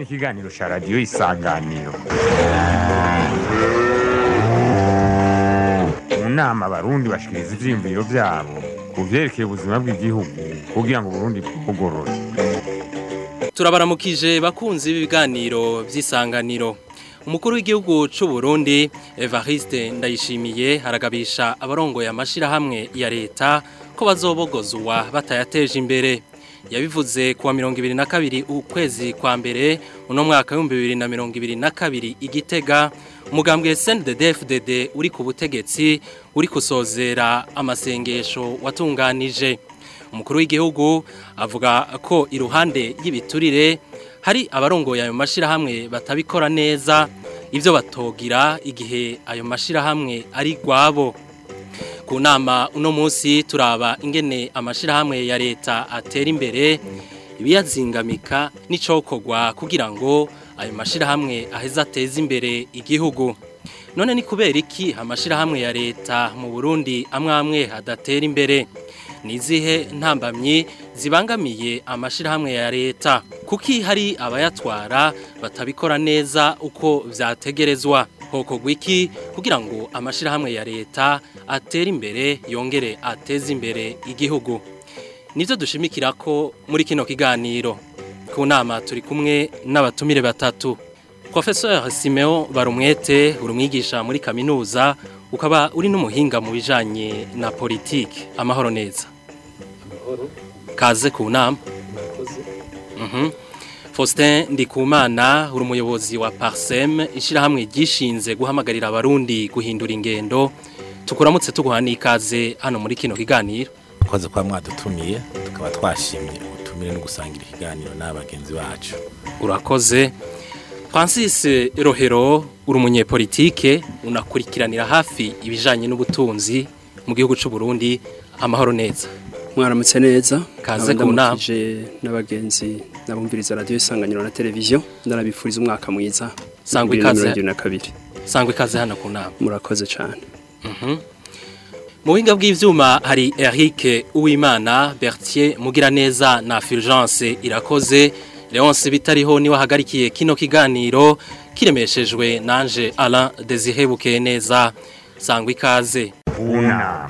ikiganiro cya radiyo isanganiro mu nama abarundi bashikiriza ivyiyumviro vyabo ku vyerekeye ubuzima bw'igihugu kugira ngo uburundi bwugorore turabaramukije bakunzi b'ibiganiro by'isanganiro umukuru w'igihugu cy'u Burundi Evariste Ndayishimiye haragabisha abarongoye amashirahamwe ya leta ko bazobogozwa batayateje imbere yabivuze kuwa mirongo ibiri na kabiri ukwezi kwa mbere uno mwaka w'ibihumbi bibiri na mirongo ibiri na kabiri igitega umugambwe SNDD-FDD uri ku butegetsi uri kusozera amasengesho watunganije umukuru w'igihugu avuga ko iruhande y'ibiturire hari abarongoye ayo mashirahamwe batabikora neza ibyo batogira igihe ayo mashirahamwe ari gwabo ku nama uno munsi turaba ingene amashirahamwe ya leta atera imbere ibiyazingamika n'icokorwa kugira ngo ayo mashirahamwe aheze ateze imbere igihugu none ni kubera iki amashirahamwe ya leta mu Burundi amwe amwe adatera imbere nizihe ntambamyi zibangamiye amashirahamwe ya leta kuki hari abayatwara batabikora neza uko vyategerezwa hoko gwiki kugira ngo amashirahamwe ya leta atere imbere yongere ateze imbere igihugu nivyo dushimikira ko muri kino kiganiro ku nama turi kumwe n'abatumire batatu Professeur Simeo Barumwete urumwigisha muri kaminuza ukaba uri n'umuhinga mu bijanye na politike amahoro neza kaze ku nama Mhm. Faustin Ndikumana uri umuyobozi wa Parsem ishirahamwe gishinze guhamagarira abarundi guhindura ingendo tukuramutse tuguha n'ikaze hano muri kino kiganiro twaze kuba mwadutumiye tukaba twashimye ubutumire no gusangira ikiganiro n'abagenzi bacu urakoze Francis Rohero uri umunyepolitike unakurikiranira hafi ibijanye n'ubutunzi mu gihugu c'u Burundi amahoro neza mwaramutse neza Kaze Nkaba ku nama. ndamukije n'abagenzi nabumviriza radiyo isanganiro na televiziyo ndanabifuriza umwaka mwiza Sangwa bibiri na ikaze. mirongo ibiri na kabiri sangwa ikaze hano ku nama murakoze cyane mu buhinga bw'ivyuma hari Eric Uwimana Bertier Mugiraneza na Fulgence Irakoze Leonce bitariho ni wahagarikiye kino kiganiro kiremeshejwe nanje Alain Desire Bukeneza sangwa ikaze ku nama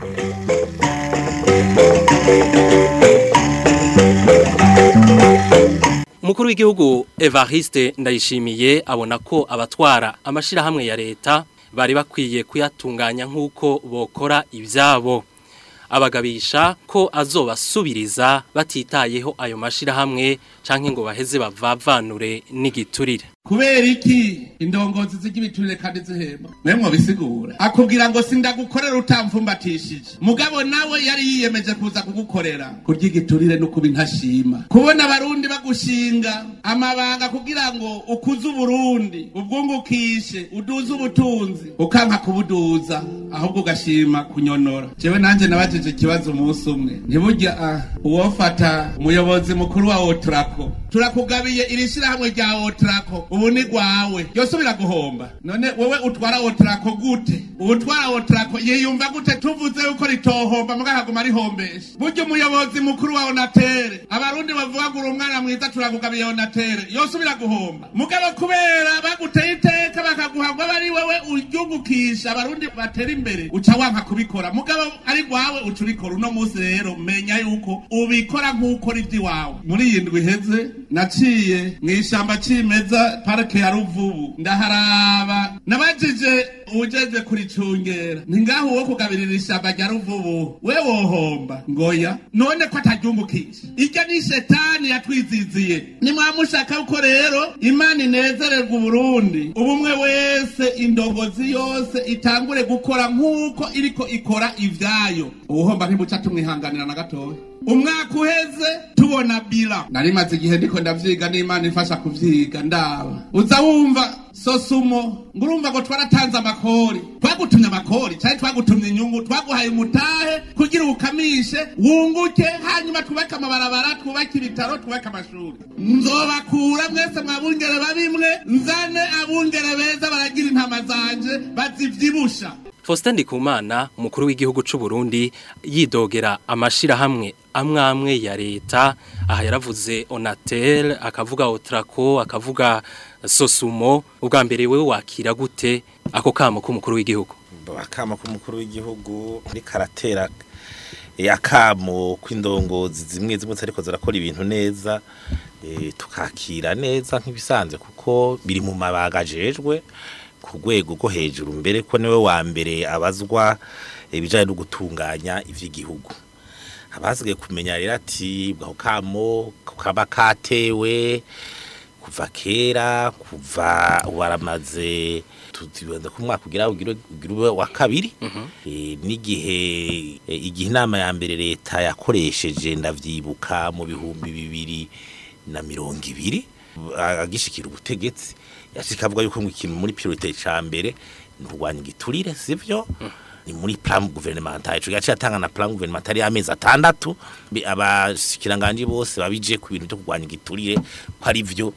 Umukuru w'igihugu Evariste Ndayishimiye abona ko abatwara amashirahamwe ya leta bari bakwiye kuyatunganya nk'uko bokora ibyabo abagabisha ko azobasubiriza batitayeho ayo mashirahamwe canke ngo baheze bavavanure n'igiturire kubera iki indongozi z'igibiturire kandi zihemba mwemwe bisigura akubwira ngo sindagukorera utamfumbatishije mugabo nawe yari yiyemeje kuza kugukorera kurya igiturire no kuba intashima kubona abarundi bagushinga amabanga kugira ngo ukuze uburundi ubwungukishe uduze ubutunzi ukanka kubuduza ahubwo ugashima kunyonora jewe nanje nabajije ikibazo umunsi umwe ntiburya ah, uwofata umuyobozi mukuru wa otrako turakugabiye iri shirahamwe rya otrako ubu ni rwawe yosubira guhomba none wowe utwara otrako gute utwara otrako yiyumva gute tuvuze yuko ritohomba muga haguma rihombesha burya umuyobozi mukuru wa onatere abarundi bavuga ngo uri umwana mwiza turakugabiye onatere yosubira guhomba mugabo kubera baguteye iteka bakaguha ngo abe ari wewe uryungukisha abarundi batera imbere uca wanka kubikora mugabo ari rwawe uca urikora uno munsi rero menya yuko ubikora nk'ukora iby'iwawe muri iyi ndwi iheze naciye mu ishyamba cimeza parike ya ruvubu ndaharaba nabajije uwujejwe kuricungera ni ngaho uwo kugabirira ishyamba rya ruvubu we wohomba ngoya none ko ataryungukisha iryo ni shetani yatwiziziye nimwamushaka uko rero imana inezererwa uburundi ubumwe wese indongozi yose itangure gukora nk'uko iriko ikora ivyayo uwuhomba ntibuca tumwihanganira na gatoya umwaka uheze tubona bila nari maze igihe ndiko ndavyiga n'imana ifasha kuvyiga ndaba uza wumva sosumo ngo urumva ngo twaratanze amakori twagutumye amakori cyari twagutumye inyungu twaguhaye umutahe kugira ukamishe wunguke hanyuma twubake amabarabara twubake ibitaro twubake amashuri nzobakura mwese mwabungere babimwe nzane abungere beza baragira intama zanje bazivyibusha Faustin Ndikumana umukuru w'igihugu c'u Burundi yidogera amashirahamwe amwe amwe ya leta aha yaravuze Onatel akavuga Otraco akavuga Sosumo ubwa mbere wewe wakira gute ako kamo k'umukuru w'igihugu akamo k'umukuru w'igihugu muri karatera akamo kw'indongozi zimwe zimwe ariko zirakora ibintu neza eh, tukakira neza nk'ibisanzwe kuko biri mu mabaga ajejwe ku rwego rwo hejuru mbere ko niwe wa mbere abazwa ibijyanye no gutunganya iby'igihugu abasigaye kumenya rero ati bwaho kamo kaba katewe kuva kera kuva waramaze tuzibanza ku mwaka ugira ugire ugire ube wa kabiri Eh, n'igihe eh, igihe inama ya mbere leta yakoresheje ndavyibuka mu bihumbi bibiri na mirongo ibiri a- agishikira ubutegetsi yashika avuga yuko ngo ikintu muri priorite ca mbere ni kurwanya igiturire sivyo ni muri plan gouvernemental ico gace atanga na plan gouvernemental y'amezi atandatu Bi- abashikiranganje bose babije ku bintu byo kurwanya igiturire ko ari vyo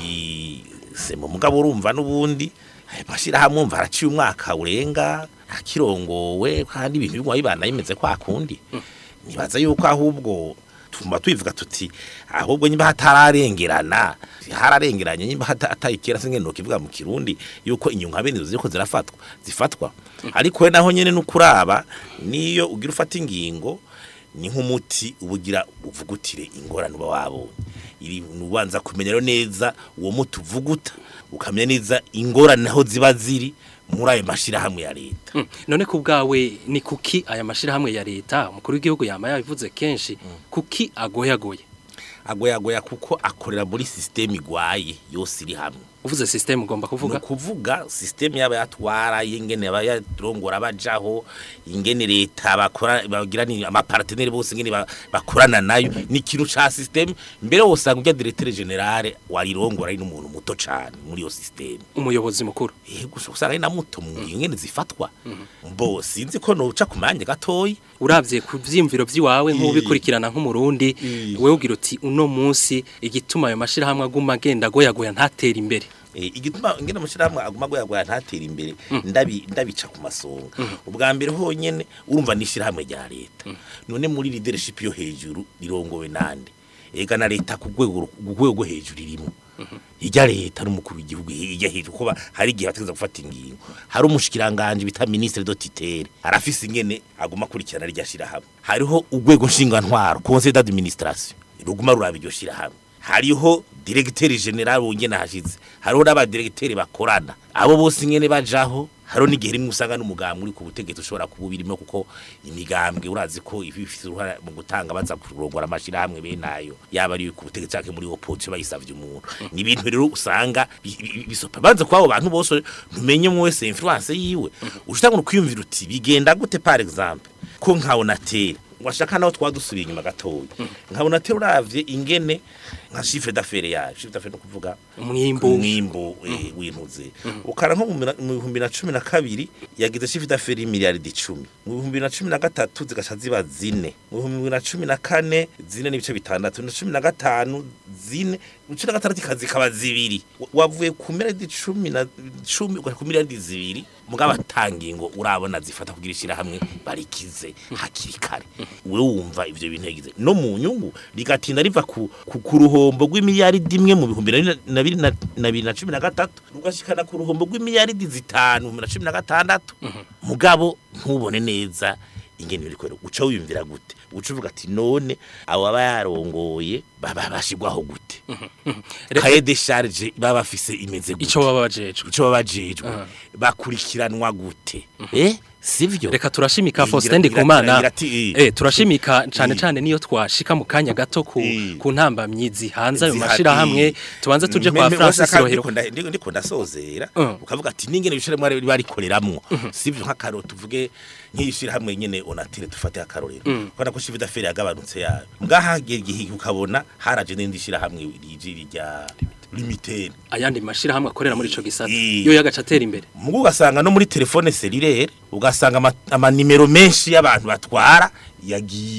i- se mu mugabo urumva n'ubundi bashira hamwe umva araciye umwaka urenga akirongowe kandi ibintu bigwa bibana bimeze kwa kundi nibaza yuko ahubwo tumba twivuga tuti ahubwo nyimba hatararengerana hararengeranye nyimba hata- atayikera singe no kivuga mu kirundi yuko inyunga bene ziko zirafatwa zifatwa ariko we naho nyene nukuraba niyo ugira ufata ingingo ni nk'umuti ubugira uvugutire ingorane uba wabonye iri nubanza kumenya rero neza uwo muti uvuguta ukamenya neza ingorane aho ziba ziri muri ayo mashirahamwe ya leta Mm. none ku bwawe ni kuki aya mashirahamwe ya leta umukuru w'igihugu yama yabivuze kenshi kuki agoyagoye agoyagoya kuko akorera muri systeme igwaye yose iri hamwe uvuze system ugomba kuvuga ni ukuvuga systeme yaba yatwara ingene aba yarongora bajaho ingene leta bakora bagira ni amapartenere bose ingene ba- bakorana nayo ni ikintu ca systeme mbere wosanga ujya directeur general warirongora ari n'umuntu muto cane muri iyo systeme umuyobozi mukuru yego usanga ari na muto mu ingene zifatwa mbo sinzi ko noca ku manya gatoyi uravye ku vyimviro vyiwawe nk'ubikurikirana nk'umurundi Ii. wewe ugira uti uno munsi igituma ayo mashirahamwe aguma agenda agoyagoya ntatera imbere Eh, igituma ngene mushirahamwe aguma goyagwa ntatera imbere ndabi ndabica ku masonga ubwa mbere honyene urumva nishirahamwe rya leta none muri leadership yo hejuru rirongowe nande ega na leta ku rwego ku rwego rwo hejuru irimo ijya leta n'umukuru w'igihugu ijya hejuru kuba hari igihe bategeza gufata ingingo hari umushikiranganje bita ministre de tutelle arafise ingene aguma kurikirana rya shirahamwe hariho urwego ntwaro conseil d'administration ruguma ruraba iryo shirahamwe hariho directeur general wongene hashize hariho n'abadirecteur bakorana abo bose ingene bajaho hariho n'igihe rimwe usanga n'umugambwe uri ku butegetsi ushobora kuba birimo kuko imigambwe urazi ko iba ifite uruhare mu gutanga baza kurongora amashirahamwe benayo yaba ari ku butegetsi canke muri opposition bayisavye umuntu ni ibintu rero usanga bi- bi- bisopa banze kwa abo bantu bose ntumenye mu wese influence yiwe ushitanga kwiyumvira uti bigenda gute par exemple ko nkabona tera washaka naho twadusubiye inyuma gatoya nkabona tera uravye ingene nka chiffre d'affaires yaje chiffre d'affaires no kuvuga umwimbu umwimbu eh, w'intuze ukara nko mu mira- mu bihumbi na cumi na kabiri yagize chiffre d'affaires y'imiliyaridi icumi mu bihumbi na cumi na gatatu zigaca ziba zine mu bihumbi na cumi na kane zine n'ibice bitandatu na cumi na gatanu zine mu cumi na gatandatu ikaza ikaba zibiri Wa- wavuye ku miliyaridi cumi na cumi ugaca ku miliyaridi zibiri mugabo atangingo urabona zifata kugira ishirahamwe barikize hakiri kare we wumva ivyo bintu yagize no mu nyungu rigatinda riva ku, ku, ku ruhombo rw'imiliyaridi imwe mu bihumbi na bibiri na bibiri na- na bibiri na cumi na gatatu rugashikana ku ruhombo rw'imiliyaridi zitanu mu bihumbi na cumi na gatandatu mugabo ntubone neza ingene biri kwera uca wiyumvira gute uca uvuga ati none abo baba yarongoye baba bashigwaho gute Re- kaye de charge baba bafise imeze gute ico baba bajejwe ico baba bajejwe bakurikiranwa gute eh sivyo reka turashimika Ngira- Faustin ngira- Ndikumana ngira ati, eh. eh turashimika cane Eh. cane niyo twashika mu kanya gato ku Eh. ku ntambamyi zihanze ayo Zihari. mashirahamwe tubanze tuje kwa Me- me- Francis washaka Rohero ndiko nda- ndiko- ndiko ndasozera Mm. ukavuga ati ningene bishire mwari barikoreramwo sivyo nk'akaro tuvuge nk'ishira hamwe nyene onatire dufate akarorero kubona ko shivi d'affaires yagabanutse yayo ngaha gihe ukabona haraje n'indi shira hamwe riji rya limited ayandi mashirahamwe akorera muri ico gisata Eh. yo yagaca atera imbere mugu ugasanga no muri telefone cellulaire ugasanga ama- amanimero menshi y'abantu batwara yagiye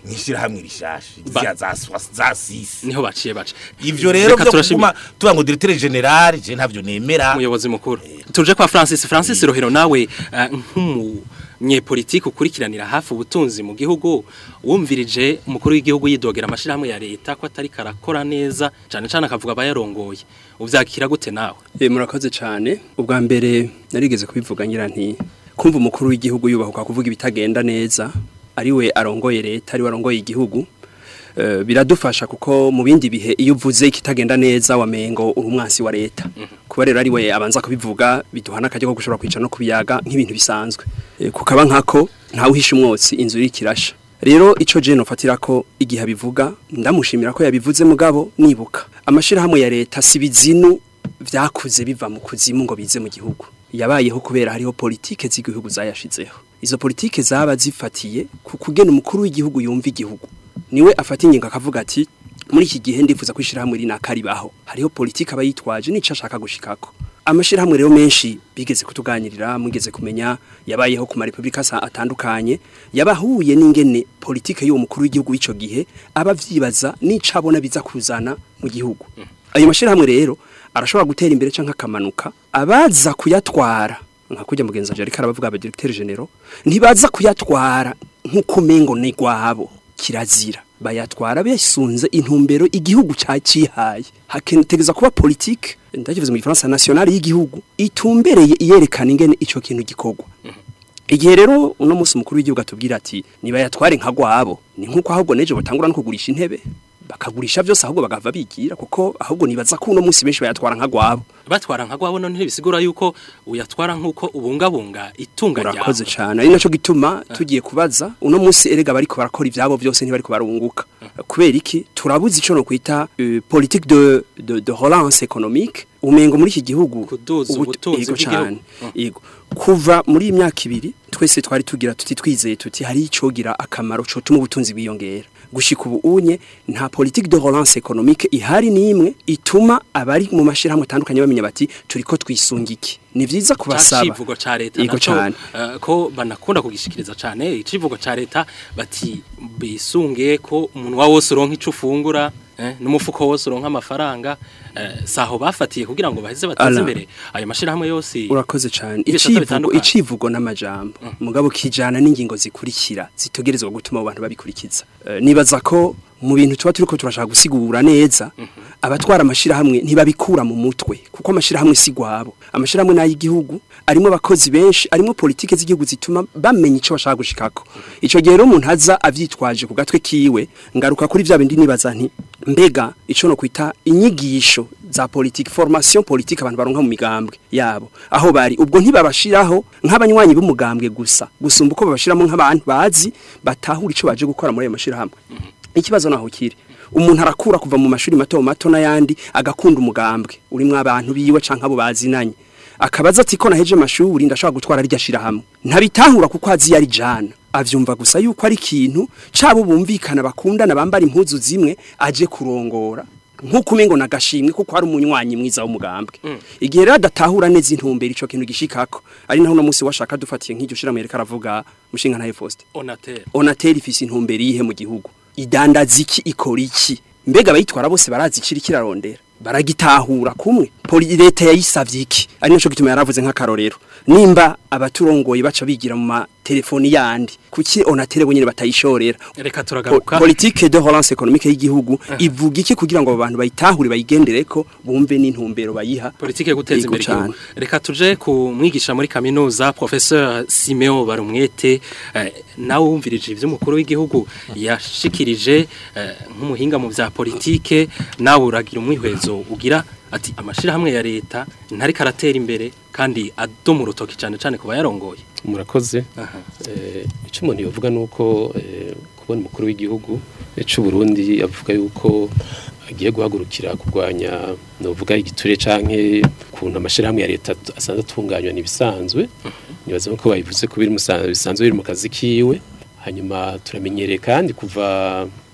mwishirahamwe rishasha Ba- zya za swa- za sisi niho baciye baca ivyo rero Reka byo turashimira- kuguma tuba ngo directeur general je ntavyo nemera umuyobozi mukuru tuje kwa Francis Francis Rohero nawe eh, nk'umunyepolitike ukurikiranira hafi ubutunzi mu gihugu wumvirije umukuru w'igihugu yidogera amashirahamwe ya leta ko atari karakora neza cyane cyane akavuga abayarongoye uvyakira gute nawe Eh, murakoze cyane ubwa mbere narigeze kubivuga ngira nti kumva umukuru w'igihugu yubahuka kuvuga ibitagenda neza ari we arongoye leta ari we arongoye igihugu eh, biradufasha kuko mu bindi bihe iyo uvuze ikitagenda neza wamengo uri umwansi wa leta kuba rero ari we abanza kubivuga biduhana akajya ko gushobora kwicara no kubiyaga nk'ibintu bisanzwe Eh, kukaba nkako ntawe uhisha umwotsi inzu iri kirasha rero ico je nofatira ko igihe abivuga ndamushimira ko yabivuze mugabo nibuka amashirahamwe ya leta si bizinu vyakuze biva mu kuzimu ngo bize mu gihugu yabayeho kubera hariho politike z'igihugu zayashizeho izo politike zaba zifatiye ku kugena umukuru w'igihugu yumva igihugu niwe afata ingingo akavuga ati muri iki gihe ndifuza ko ishyirahamwe rinaka ribaho hariho politike aba yitwaje n'ico ashaka gushikako amashirahamwe rero menshi bigeze kutuganirira mugeze kumenya yabayeho ku marepubulika asa- atandukanye yabahuye n'ingene politike y'uwo mukuru w'igihugu w'ico gihe aba vyibaza n'ico abona biza kuzana mu gihugu ayo mashirahamwe rero arashobora gutera imbere canke akamanuka abaza kuyatwara nka kujya mugenzi wanje ariko arabavuga aba directeur general ntibaza kuyatwara nk'uko mengo ni gwabo kirazira bayatwara besunze intumbero igihugu cacihaye hakentegeza kuba politique ndakivuze mu gifaransa nationale y'igihugu itumbereye iyerekana ingene ico kintu gikorwa igihe rero uno munsi umukuru w'igihugu atubwira ati niba yatware nka gwabo ni nkuko ahubwo neje batangura no kugurisha intebe bakagurisha byose ahubwo bagava bigira kuko ahubwo nibaza ko uno munsi benshi bayatwara nka gwabo batwara nka gwabo none ntibisigura yuko uyatwara nk'uko ubungabunga itunga urakoze ryawe cyane ari naco gituma tugiye kubaza uno munsi erega bariko barakora ivyabo byose ntibariko barunguka kubera iki turabuze ico no kwita euh, politique de, de de relance économique umengo muri iki gihugu Kuduza ubu- ubutunzi yego bw'igihugu. cane, yego kuva muri iyi myaka ibiri twese twari tugira tuti twizeye tuti hari icogira akamaro cotuma ubutunzi bwiyongera gushika ubu unye nta politique de relance économique ihari nimwe ituma abari mu mashirahamwe atandukanye bamenya bati turiko twisungiki ni vyiza kubasaba civugo ca leta Yego naco cane. eh, ko banakunda kugishikiriza cane icivugo ca leta bati bisunge ko umunwa wose uronka ico ufungura eh, n'umufuko wose uronka amafaranga eh, saho bafatiye kugira ngo baheze bateze Ala. imbere ayo mashirahamwe yose urakoze cyane ibisata icivugo bitandukanye. icivugo n'amajambo mugabo kijana n'ingingo zikurikira zitegerezwa gutuma abo bantu babikurikiza Eh, nibaza ko mu bintu tuba turiko turashaka gusigura neza abatwara amashirahamwe ntibabikura mu mutwe kuko amashirahamwe si gwabo amashirahamwe n'ay'igihugu arimo abakozi benshi arimo politike z'igihugu zituma bamenya ico bashaka gushikako ico gihe rero umuntu aza avyitwaje ku gatwe kiwe ngaruka kuri vya bindi nibaza nti mbega ico no kwita inyigisho za politique formation politique abantu baronka mu migambwe yabo aho bari ubwo ntibabashiraho nk'abanywanyi b'umugambwe gusa gusumba uko babashiramo nk'abantu bazi batahura ico baje gukora muri ayo mashirahamwe ikibazo naho kiri umuntu arakura kuva mu mashuri mato mato n'ayandi agakunda umugambwe urimwo abantu biwe canke abo bazinanye akabaza ati ko naheje amashuri ndashobora gutwara rya shirahamwe ntabitahura kuko azi yari jana avyumva gusa yuko ari ikintu cabo bumvikana bakundana bambara impuzu zimwe aje kurongora nkuko umengo nagashimwe kuko ari umunywanyi mwiza w'umugambwe igihe rero adatahura neza intumbero ico kintu gishikako ari naho uno munsi washaka dufatiye nk'iryo shirahamwe yereka aravuga mushinga ntaye Faustin onatel onateri ifise intumbero yihe mu gihugu idandaza iki ikora iki mbega abayitwara bose barazi ikiri kirarondera baragitahura kumwe poli leta yayisavye iki ari naco gituma yaravuze nk'akarorero nimba abaturongoye baca bigira mu matelefoni yandi kuki onatere bonyene batayishorera reka Po- turagaruka politique de relance économique y'igihugu ivuga iki kugira ngo abo bantu bayitahure bayigendereko bumve n'intumbero bayiha politike yo guteza Yego imbere igihugu cane. reka tuje ku mwigisha muri kaminuza professeur Simeo Barumwete eh, nawe wumvirije ivy'umukuru w'igihugu yashikirije eh, nk'umuhinga mu vya politike nawe uragira umwihwezo ugira ati amashirahamwe ya leta ntari karatera imbere kandi adoma urutoki cane cane ku bayarongoye murakoze Aha. Eh, icyo umuntu yavuga ni uko eh, kubona umukuru w'igihugu eh, c'u Burundi avuga yuko agiye guhagurukira kurwanya novuga igiture canke kuntu amashirahamwe ya leta asanzwe atunganywa nibisanzwe nibaza ko babivuze ko biri musa- bisanzwe biri mu kazi kiwe hanyuma turamenyereye kandi kuva ku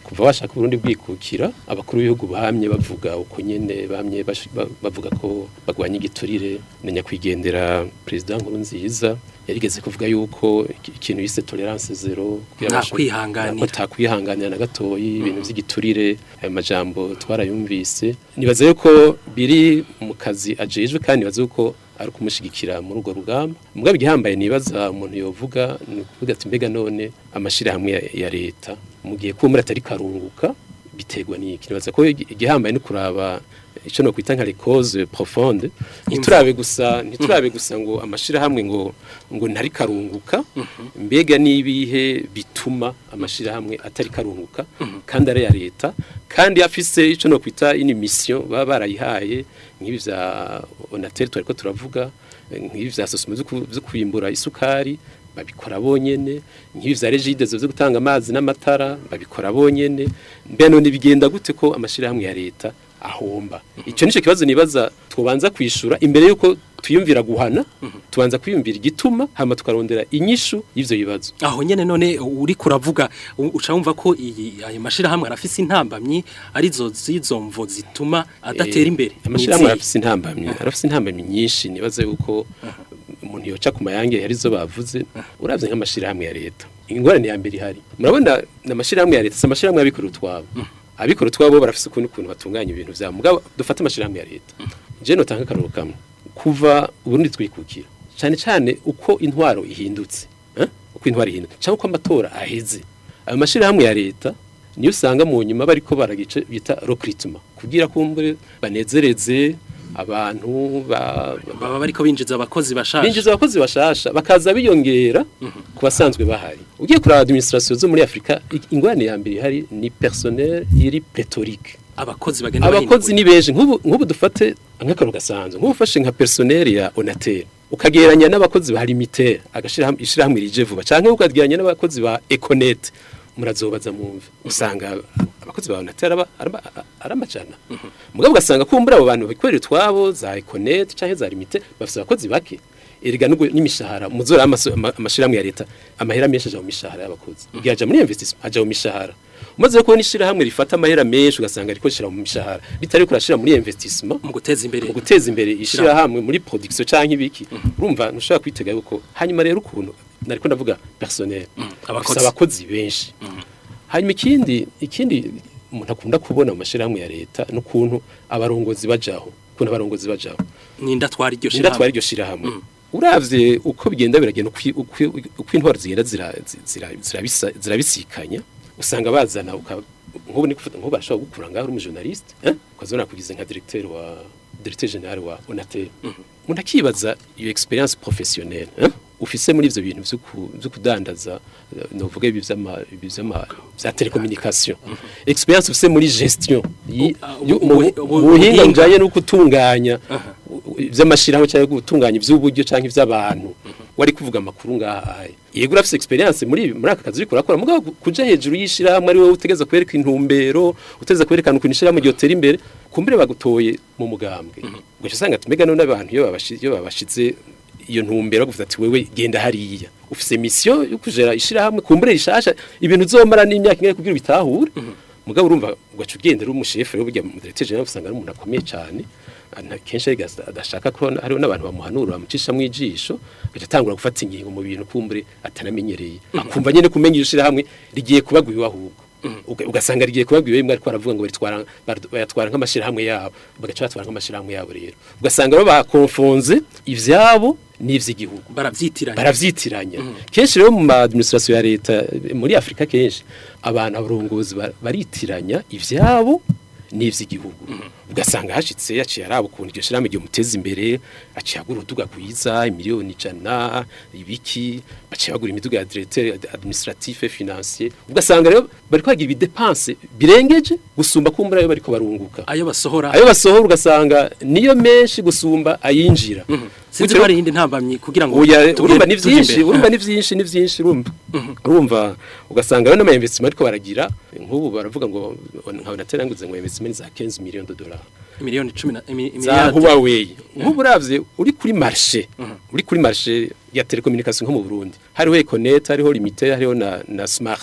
kuva washaka Burundi bwikukira abakuru b'ibihugu bamye bavuga uko nyene bamye bash- ba- bavuga ko bagwanya igiturire na nyakwigendera president Nkurunziza yarigeze kuvuga yuko iki- ikintu yise tolerance zero kugira Nta abashe- kwihanganira. ko takwihanganira na gatoyi ibintu by'igiturire ayo majambo twarayumvise nibaza yuko biri mu kazi ajejwe kandi nibaza yuko ari kumushigikira muri urwo rugamba mugabo igihambaye nibaza umuntu yovuga ni ukuvuga ati mbega none amashirahamwe ya, ya leta mu gihe kuba muri atari karunguka biterwa n'iki nibaza ko igi- igihambaye ni kuraba ico no kwita nka les causes profondes ntiturabe gusa ntiturabe gusa ngo amashirahamwe ngo ngo ntari karunguka mbega nibihe bituma amashirahamwe atari karunguka kandi ari ya leta kandi afise ico no kwita ini mission baba barayihaye nk'ibi vya Onatel twariko turavuga nk'ibi vya sosoma zo kwimbura isukari babikora bonyene nk'ibi vya regide zo gutanga amazi n'amatara babikora bonyene mbe none bigenda gute ko amashirahamwe ya leta ahomba icyo nico kibazo nibaza twobanza kwishura imbere yuko twiyumvira guhana tubanza kwiyumvira igituma hama tukarondera inyishu y'ivyo bibazo aho nyene none uri kuravuga u- uca wumva ko iyi ayo mashirahamwe arafise intambamyi arizo zizo mvo zituma adatera imbere amashirahamwe Nizihe? arafise intambamyi arafise intambamyi nyinshi nibaza yuko umuntu yoca ku mayange yarizo bavuze uravye nk'amashirahamwe ya leta ingorane ya mbere ihari murabona n'amashirahamwe ya leta si amashirahamwe y'abikora utwabo abikora utwabo barafise ukuntu ukuntu batunganya ibintu vyabo mugabo dufate amashirahamwe ya leta je notanga akaroro kamwe kuva uburundi twikukira cyane cyane uko intwaro ihindutse eh? uko intwaro ihindutse cyangwa uko amatora aheze ayo mashirahamwe ya leta niyo usanga mu nyuma bariko baragice bita recruitment kugira kumbure banezereze abantu ba, ba, baba bariko binjiza abakozi bashasha binjiza abakozi bashasha bakaza biyongera ku basanzwe bahari ugiye kuraba administration zo muri Afrika i- ingwane ya mbere hari ni personnel iri pléthorique abakozi bagenda abakozi ni benshi nk'ubu nk'ubu dufate nk'akaro gasanzwe nk'ubu ufashe nka personnel ya Onatel ukageranya n'abakozi ba Limitel agashira ishirahamwe rije vuba canke ukageranya n'abakozi ba Econet murazobaza mumve usanga abakozi ba Onatel araba araba- aramajana mugabo ugasanga kumbura abo bantu bikorera utwabo za Econet canke za Limitel bafite abakozi bake erega n'ubwo n'imishahara muzora amaso- ama- amashirahamwe ya leta amahera menshi aja mu mishahara y'abakozi igihe aja muri investissement aja mu mishahara umaze kubona ishirahamwe rifata amahera menshi ugasanga riko shira mu mishahara bitari kurashira muri investissement mu guteza imbere mu guteza imbere ishirahamwe muri production canke ibiki urumva ntushobora kwitega yuko hanyuma rero ukuntu nariko ndavuga personnel abakozi. abakozi abakozi benshi hanyuma ikindi ikindi umuntu akunda kubona mu mashirahamwe ya leta n'ukuntu abarongozi bajaho ukuntu abarongozi bajaho ninda twari iryo Ninda twari shirahamwe iryo shirahamwe uravye uko bigenda biragenda uko uko- uko intwaro zigenda zira- zira- zirabisa- zirabisikanya usanga bazana uka- nk'ubu ni kuvuga nk'ubu barashobora gukura ngaho uri umujournaliste eh ukazona kugize nka directeur wa directeur general wa Onatel umuntu akibaza iyo experience professionnelle eh ufise muri ivyo bintu vyo ku- vyo kudandaza eh, novuga ibi vy'ama ibi vy'ama vya telecommunication experience ufise muri gestion yi- ah, yu- ubu- mu ubu- mu buhinga ubuhinga. bujanye no gutunganya ivy'amashirahamwe cyangwa gutunganya ivy'uburyo canke ivy'abantu wari kuvuga amakuru ngaha yego urafise experience muri muri aka kazi uriko urakora mugabo ku- kuja hejuru y'ishirahamwe ari wowe utegeza kwereka intumbero utegeza kwerekana ukuntu ishirahamwe ryotera imbere kumbere bagutoye mu mugambwe ugaca usanga ati mbega none abantu iyo babashi- iyo babashize iyo ntumbero bavuga ati wewe genda hariya ufise mission yo kujera ishirahamwe kumbure rishasha ibintu uzomara n'imyaka ingahe kugira bitahure mugabo urumva ugaca ugenda uri umushefu rero burya mu directeur general usanga ari umuntu akomeye cyane ana kenshi ariko adashaka ko hariho n'abantu bamuhanura bamucisha mu ijisho agaca atangura gufata ingingo mu bintu kumbure atanamenyereye akumva nyene kumenya iyo shirahamwe rigiye kubagwiwe ahubwo Uga- ugasanga rigiye kubabwira bimwe ariko baravuga ngo baritwara bar- bayatwara nk'amashirahamwe yabo bagaca batwara nk'amashirahamwe yabo rero ugasanga rero bakonfonze ivyabo n'ivy'igihugu baravyitiranya baravyitiranya kenshi rero mu administration ya leta eh, muri Afrika kenshi abantu abarongozi ba- baritiranya ivyabo n'ivy'igihugu ugasanga hashitse yaciye araba ukuntu iryo shirahamwe ryo muteza imbere aciye agura uduga gwiza imiliyoni ijana ibiki aciye agura imiduga ya directeur administratif et financier ugasanga rero bari kwagira ibidepense birengeje gusumba kumbura ayo bariko barunguka ayo basohora ayo basohora ugasanga niyo menshi gusumba ayinjira sinzi ko hari iyindi ntambamyi kugira ngo Oya tugende- urumva ni tuje vyinshi imbere. urumva ni vyinshi ni vyinshi urumva urumva ugasanga rero n'ama investment ariko baragira nk'ubu baravuga ngo nka Onatel nguze ngo investment za 15 millions de dollars miliyoni 10 na imi- za imiliyardi. Huawei nk'ubu uravye uri kuri marché uri kuri marché ya telecommunication nko mu Burundi hariho Econet hariho Limitel hariho na na Smart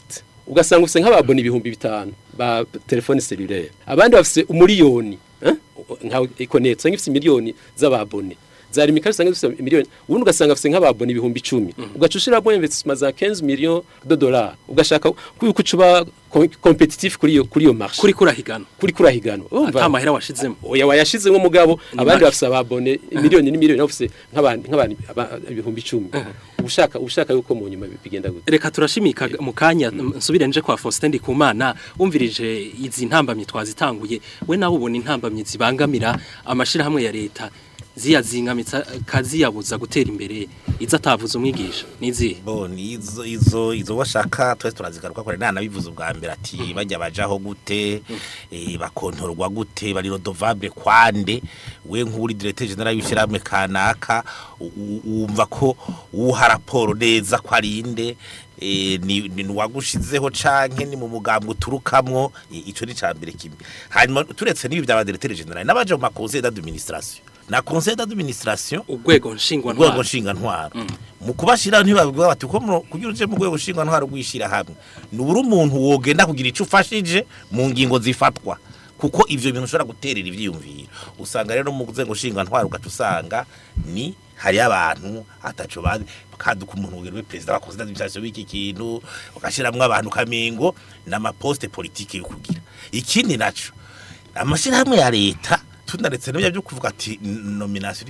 ugasanga ufise nk'ababona ibihumbi bitanu ba telefone cellulaire abandi bafise umuriyoni eh? nka ikonetse ngifise miliyoni z'ababone zari mikari usanga zifise miliyoni ubundi ugasanga afise nk'ababona ibihumbi 10 ugaca ushiramo investissement za 15 millions de dollars ugashaka kuko ucuba competitif kuri iyo kuri iyo marché kuri kurahigana kuri kurahiganwa urumva ata mahera washizemo oya wayashizemo mugabo abandi make. bafise ababone miliyoni ni miliyoni bafise nk'abandi nk'abandi aba- ibihumbi 10 ushaka ushaka yuko mu nyuma bigenda gute reka turashimika mu kanya nsubire nje kwa Faustin Ndikumana umvirije izi ntambamye twazitanguye we nawe ubona intambamye zibangamira amashirahamwe ya leta ziyazingamitsa kaziyabuza gutera imbere izo atavuze umwigisha nizi bo ni izo izo izo washaka twese turazigaruka kore nana bivuze ubwa mbere ati bajya bajaho gute eh, bakontorwa gute bari redovable kwande we nk'uri directeur general y'ishyirahamwe kanaka u- u- wumva ko uha raporo neza ko arinde eh, ni ni wagushizeho canke ni mu mugambwe uturukamwo eh, ico ni cambere kimwe hanyuma turetse n'ibi bya directeur general n'abaje mu ma conseil d'administration na conseil d'administration urwego nshingwa urwego ntwaro mu kubashiraho ntibabwira bati ko muno- kugira uje mu rwego ntwaro rwishira hamwe nubura umuntu wogenda kugira ico ufashije mu ngingo zifatwa kuko ivyo bintu ushobora guterera ivyiyumviro usanga rero mu rwego ntwaro ugaca usanga ni hari abantu ataco bazi kaduka umuntu wogera perezida wa conseil d'administration w'iki kintu ugashiramwo abantu kamengo n'amaposte politique yo kugira ikindi naco amashirahamwe ya leta tunaretse n'ibyo byo kuvuga ati nomination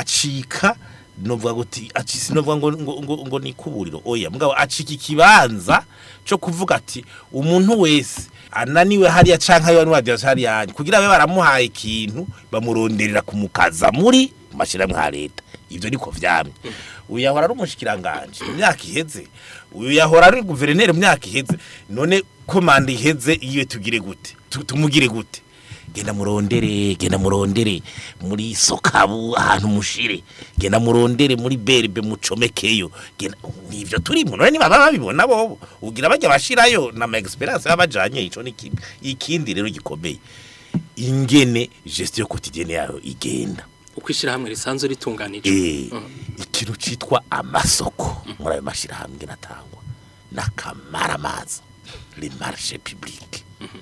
acika novuga guti acisi novuga ngo ngo, ngo, ngo ni kuburiro oya mugabo acika ikibanza cyo kuvuga ati umuntu wese ananiwe hariya canka yo n'wadiya hariya kugira babe baramuhaye ikintu bamuronderera kumukaza muri mashirahamwe ha leta ivyo niko vyamye uyu yahora ari umushikiranganje mu myaka iheze uyu yahora ari guverineri mu myaka iheze none komande iheze iyo tugire gute Tu- tumugire gute genda murondere genda murondere muri sokabu ahantu mushire genda murondere muri berbe mucomekeyo genda nivyo turimo none niba babibona bobo ugira bajya bashirayo na ma experience y'abajanye ico ni kimwe ikindi rero gikomeye ingene gestion quotidienne yayo igenda uko ishirahamwe risanzwe ritunganije eh ikintu citwa amasoko muri ayo mashirahamwe natangwa n'akamaramaza le marché public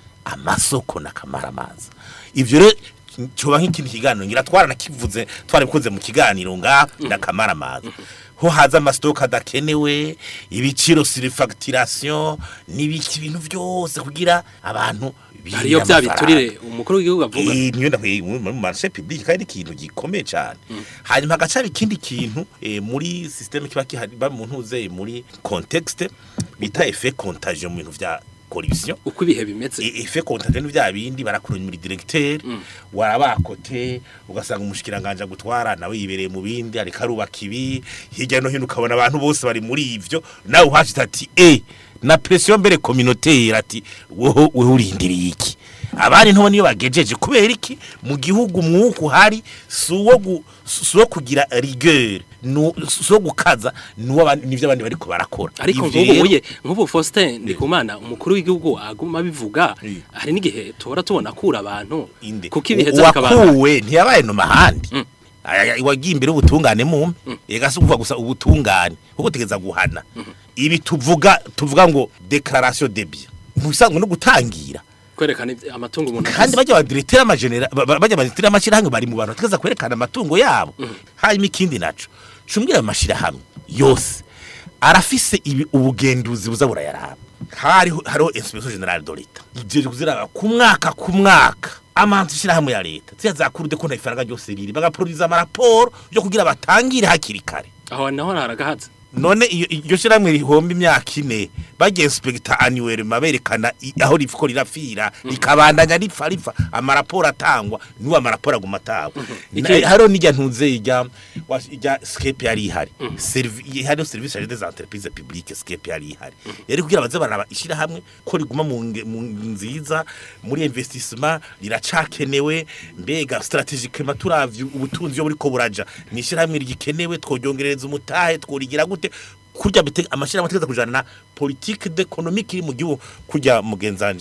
amasoko n'akamaramaza ivyo rero coba nk'ikindi kiganiro ngira twaranakivuze twarabikoze mu kiganiro nga n'akamaramaza ho haza amasitoke adakenewe ibiciro surfacturation n'ibiki ibintu byose kugira abantu birinde hariyo bya amafaranga. biturire umukuru w'igihugu avuga Eh, niyo ndakwiye mu marché public kandi ikintu gikomeye cyane hanyuma hagaca ikindi kintu eh, muri systeme kiba kihari ba mu ntuze muri contexte bita effet contagion mu bintu vya corruption uko ibihe bimeze E- effet contagion vya bindi barakuranya muri directeur warabakote ugasanga umushikiranganje gutwara nawe yibereye mu bindi ariko arubaka ibi hirya no hino ukabona abantu bose bari muri ivyo nawe uhashitse ati eh na pression mbere communautaire ati wowe wewe urindiriye iki abandi ntobo niyo bagejeje kubera iki mu gihugu mwuku hari suwo gu, suwo kugira rigueur nu suwo gukaza nuwo abandi nivyo abandi bariko barakora ariko Ivyo nk'ubu rero- uye nk'ubu Faustin Ndikumana umukuru w'igihugu aguma bivuga Eh. hari n'igihe tuhora tubona akura abantu inde kuko ibihe by'akabanga uwakuwe ntiyabaye no mahandi Mm. Aya- wagiye imbere ubutungane mumpe ega si ukuvuga gusa ubutungane kuko tegeza guhana ibi tuvuga tuvuga ngo declaration de bien musanzwe no gutangira kwerekana ibyo- amatungo umuntu kandi afise. bajya badirecteur amagenera bajya badirecteur amashirahamwe bari mu bantu tegeza kwerekana amatungo yabo hanyuma ikindi naco cumbwira ayo mashirahamwe yose arafise ibi ubugenduzi buza burayaraba hariho hariho inspection generale de l'etat igiye kuziraba ku mwaka ku mwaka amantu shirahamwe ya leta ziya zakuru de konta ifaranga ryose riri bagaproduza amaraporo yo kugira batangire hakiri kare aho naho haragahaza none iyo iryo shiramwe rihomba imyaka ine bagiye inspector annuel maberekana i- aho rifiko rirafira rikabandanya ripfa ripfa amaraporo atangwa nuwa amaraporo aguma atangwa Iki- Na- hariho n'ijya ntuze ijya wa- ijya scape yari ihari Servi- hariho service chargée des entreprises publiques scape yari ihari yari kugira baze baraba ishirahamwe ko riguma mu nge- mu nziza muri investissement riracakenewe mbega strategiquement turavye ubutunzi yo buriko buraja ni ishirahamwe rigikenewe tworyongereza umutahe tworigira gute kurya bite amashirahamwe ategeza kujana na politique d'économique iri mu gihugu kurya mugenzanje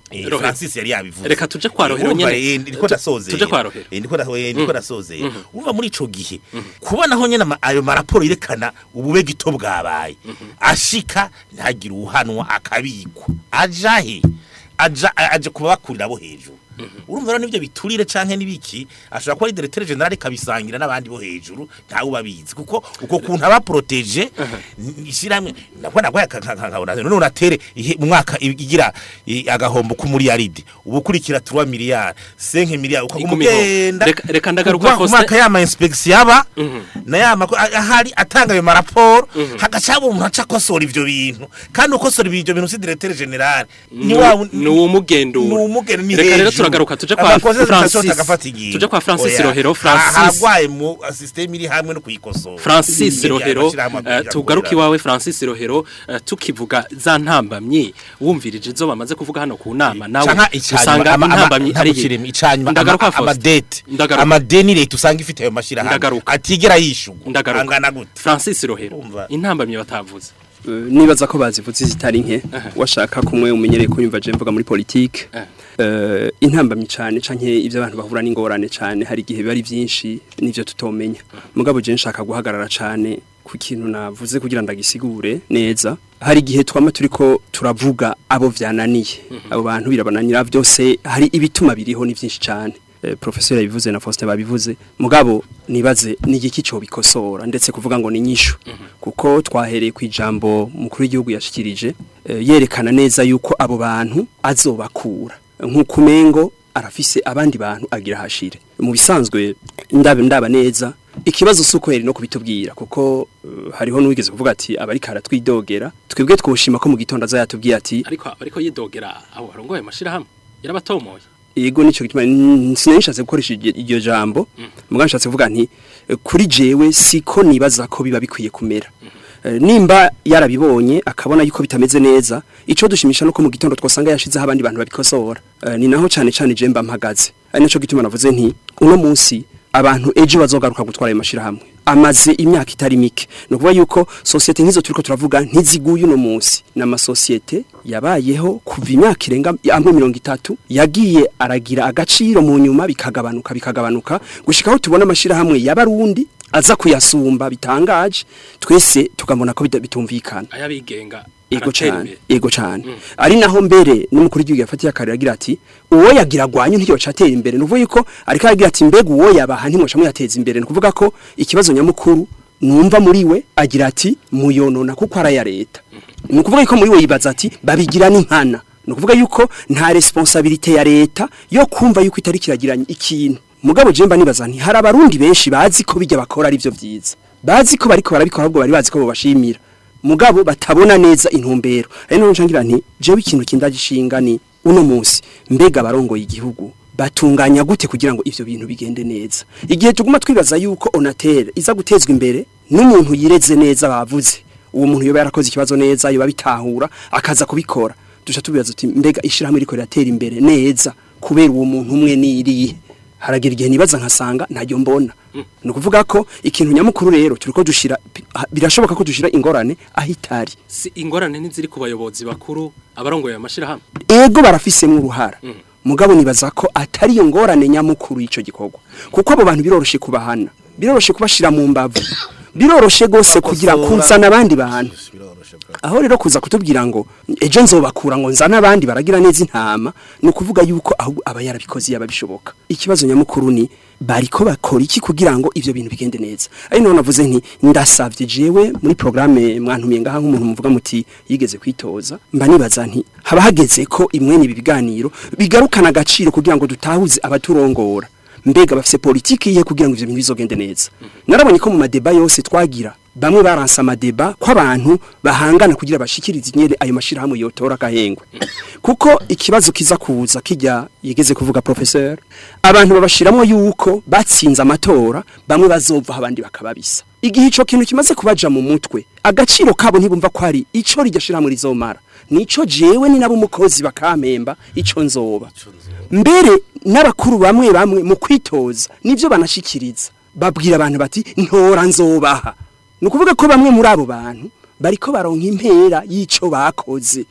Eh, Rohero. Francis yari yabivuze Reka tuje kwa Rohero Urumva, nyene. eh, ndiko Tu- ndasozera tuje kwa Rohero. Eh, ndiko nda- eh, ndiko ndasozera urumva muri ico gihe kubonaho nyene ama- ayo maraporo yerekana ubube gito bwabaye ashika ntagire uhanwa akabikwa aja he aja aje kuba bakurira bo hejuru urumva rero nivyo biturire canke nibiki ashobora kuba ari directeur general kabisangira n'abandi bo hejuru ntawe ubabizi kuko uko kuntu aba protege ishiramwe nako nagwa kakabona none unatere ihe- mu mwaka igira i- agahombo ku muri yaridi ubukurikira 3 miliyari 5 miliyari Igumiho. ukagumugenda Reka- reka ndagaruka kuva ku Faustin. mwaka yama inspection yaba na yama ko- ahari atanga ayo maraporo hagacaba umuntu aca akosora ivyo bintu kandi ukosora ivyo bintu si directeur general ni wa ni uwumugendura ni uwumugendura, ni reka rero hejuru. turagaruka tuje kwa Abakozi Francis batatu bagafata ingingo. tuje kwa Francis Oya. Rohero Ha- Francis haragwaye mu system iri hamwe no kuyikosora Francis Ingene Rohero amashirahamwe eh, akurira tugaruka akorera. iwawe Francis Rohero eh, tukivuga za ntambamyi wumvirije izo bamaze kuvuga hano ku nama nawe canka icanyuma usanga ama- ama- intambamyi ari ntabukiremo, icanyuma ndagaruka ama- Faustin. amadete Ndagaruka. amadeni leta usanga ifite ayo mashirahamwe Ndagaruka. atigera yishugwa ndagaruka angana gute Francis Rohero Urumva. intambamyi batavuze Eh, nibaza ko bazivuze zitari nke washaka kumwe umenyereye ko yumva je mvuga muri politique Eh. eh intambamye cyane canke ivyo abantu bahura n'ingorane cyane hari igihe biba ari byinshi nivyo tutomenya mugabo je nshaka guhagarara cyane ku kintu navuze kugira ndagisigure neza hari igihe twama turiko turavuga abo vyananiye abo bantu birabananira byose hari ibituma biriho ni byinshi cyane eh, professeur yabivuze na Faustin babivuze mugabo nibaze ni igiki cyo bikosora ndetse kuvuga ngo ni nyishu kuko twahereye ku ijambo mukuru w'igihugu yashikirije eh, yerekana neza yuko abo bantu azobakura nk'uko umengo arafise abandi bantu agira hashire mu bisanzwe ndabe ndaba neza ikibazo suko yari no kubitubwira kuko eh, hariho n'uwigeze kuvuga ati abari karatwidogera twebwe twoshima ko mu gitondo azayatubwiye ati ariko ariko yidogera abo barongoye amashirahamwe yarabatomoye yego nico gituma n- sinanishatse gukoresha iryo iryo jambo mugabo nshatse kuvuga nti eh, kuri jewe siko nibaza ko biba bikwiye kumera Eh, nimba yarabibonye akabona yuko bitameze neza ico dushimisha nuko mu gitondo twosanga yashizeho abandi bantu babikosora Eh, ni naho cane cane je mba mpagaze ari naco gituma navuze nti uno munsi abantu ejo bazogaruka gutwara ayo mashirahamwe amaze imyaka itari mike no kuvuga yuko societe nk'izo turiko turavuga ntiziguye uno munsi n'amasosiyete yabayeho kuva imyaka irenga amwe mirongo itatu yagiye aragira agaciro mu nyuma bikagabanuka bikagabanuka gushika aho tubona amashirahamwe y'abarundi aza kuyasumba bitangaje twese tukabona ko bita- bitumvikana ayabigenga ego aratera cyane imbere. ego cyane ari naho mbere n'umukuru w'igihugu yafatiye akarira agira ati uwo yagira gwanyu ntiyoca atera imbere nuvuga yuko ariko aragira ati mbega uwo yabaha ntimwoca muyateza imbere nukuvuga ko ikibazo nyamukuru numva muri we agira ati muyonona kuko ara ya leta nukuvuga yuko muri we yibaza ati babigira n'inkana nukuvuga yuko nta responsabilité ya leta yo kumva yuko itari kiragiranye ikintu mugabo jemba nibaza nti hari abarundi benshi bazi ko bijya bakora ari byo byiza bazi ko bariko barabikora ahubwo bari bazi ko bobashimira mugabo batabona neza intumbero ari none ncangira nti jewe ikintu kindagishinga ni uno munsi mbega abarongoye igihugu batunganya gute kugira ngo ivyo bintu bigende neza igihe tuguma twibaza yuko onatere iza gutezwa imbere n'umuntu yireze neza bavuze uwo muntu yoba yarakoze ikibazo neza yoba bitahura akaza kubikora duca tubibaza tuti mbega ishirahamwe riko riratera imbere neza kubera uwo muntu umwe niriye haragira igihe nibaza nkasanga ntajyo mbona ni ukuvuga ko ikintu nyamukuru rero turiko dushira birashoboka ko dushira ingorane aho itari si ingorane ntiziri ku bayobozi bakuru abarongoye amashirahamwe ego barafisemo uruhara mugabo nibaza ko atari iyo ngorane nyamukuru y'ico gikorwa kuko abo bantu biroroshe kubahana biroroshe kubashira mu mbavu biroroshe gose kugira Bakosora. kuzana abandi bantu biroroshe bro. aho rero kuza kutubwira ngo ejo nzobakura ngo nzane abandi baragira neza intama ni ukuvuga yuko ahubwo aba yarabikoze yaba bishoboka ikibazo nyamukuru ni bariko bakora iki kugira ngo ivyo bintu bigende neza ari naho navuze nti ndasavye jewe muri programme mwantumiye ngaha nk'umuntu muvuga muti yigeze kwitoza mba nibaza nti haba hageze ko imwe n'ibi biganiro bigarukana agaciro kugira ngo dutahuze abaturongora mbega bafise politiki yihe kugira ngo ivyo bintu bizogende neza narabonye ko mu madeba yose twagira bamwe baransa amadeba ko abantu bahangana kugira bashikirize nyere ayo mashirahamwe yotora akahengwe kuko ikibazo kiza kuza kijya yigeze kuvuga professeur abantu babashiramo yuko batsinze amatora bamwe bazova abandi bakababisa igihe ico kintu kimaze kubaja mu mutwe agaciro kabo ntibumva ko ari ico rigashiramo rizomara nico jewe ni nabo umukozi bakampemba ico nzoba mbere n'abakuru bamwe bamwe mu kwitoza nivyo banashikiriza babwira abantu bati ntora nzobaha ni ukuvuga ko bamwe muri abo bantu bariko baronka impera y'ico bakoze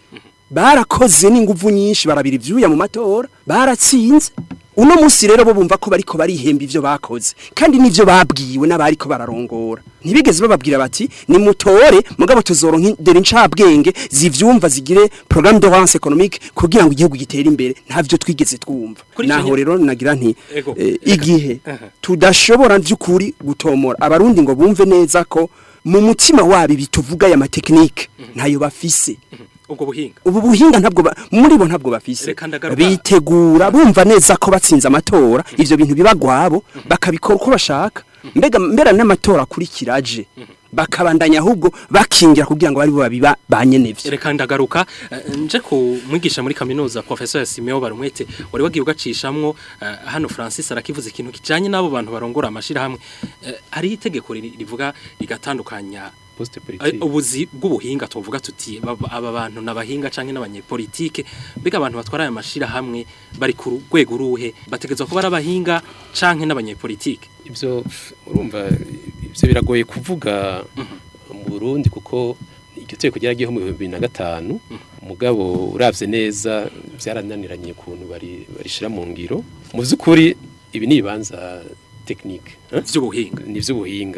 barakoze n'inguvu nyinshi barabira ivyuya mu matora baratsinze uno munsi rero bo bumva ko bariko barihemba ivyo bakoze kandi nivyo babwiwe n'abariko bararongora ntibigeze bababwira bati ni mutore mugabo tuzoronka indero incabwenge zivyumva zigire programme de relance économique kugira ngo igihugu gitere imbere ntavyo twigeze twumva Kuri ico naho nye- rero nagira nti Ego. eh, igihe Aha. tudashobora vy'ukuri gutomora abarundi ngo bumve neza ko mu mutima wabo bituvuga ya matekinike ntayo bafise ubwo buhinga ubu buhinga ntabwo ba- muri bo ntabwo bafise Reka ndagaruka. bitegura bumva neza ko batsinze amatora ivyo bintu bibagwabo bakabikora uko bashaka mbega mbera n'amatora akurikiraje bakabandanya ahubwo bakingira kugira ngo bari bo babiba banyenevye reka ndagaruka eh, nje ku mwigisha muri kaminuza professeur Simeo Barumwete wari wagiye ugacishamwo eh, hano Francis arakivuze ikintu kijanye n'abo bantu barongora amashira hamwe Eh, hari itegeko ri- rivuga rigatandukanya poste eh, politique ubuzi bw'ubuhinga tuvuga tuti baba- aba bantu nabahinga canke n'abanyepolitike mbega abantu batwara aya mashira hamwe bari ku rwego ruhe bategezwa kuba ari abahinga canke n'abanyepolitike ibyo urumva ibyo biragoye kuvuga mu Burundi kuko iryo teko ryaragiyeho mu bihumbi bibiri na gatanu umugabo uravye neza byarananiranye ukuntu bari barishira mu ngiro mu by'ukuri ibi ni ibibanza tekinike vy'ubuhinga ni iby'ubuhinga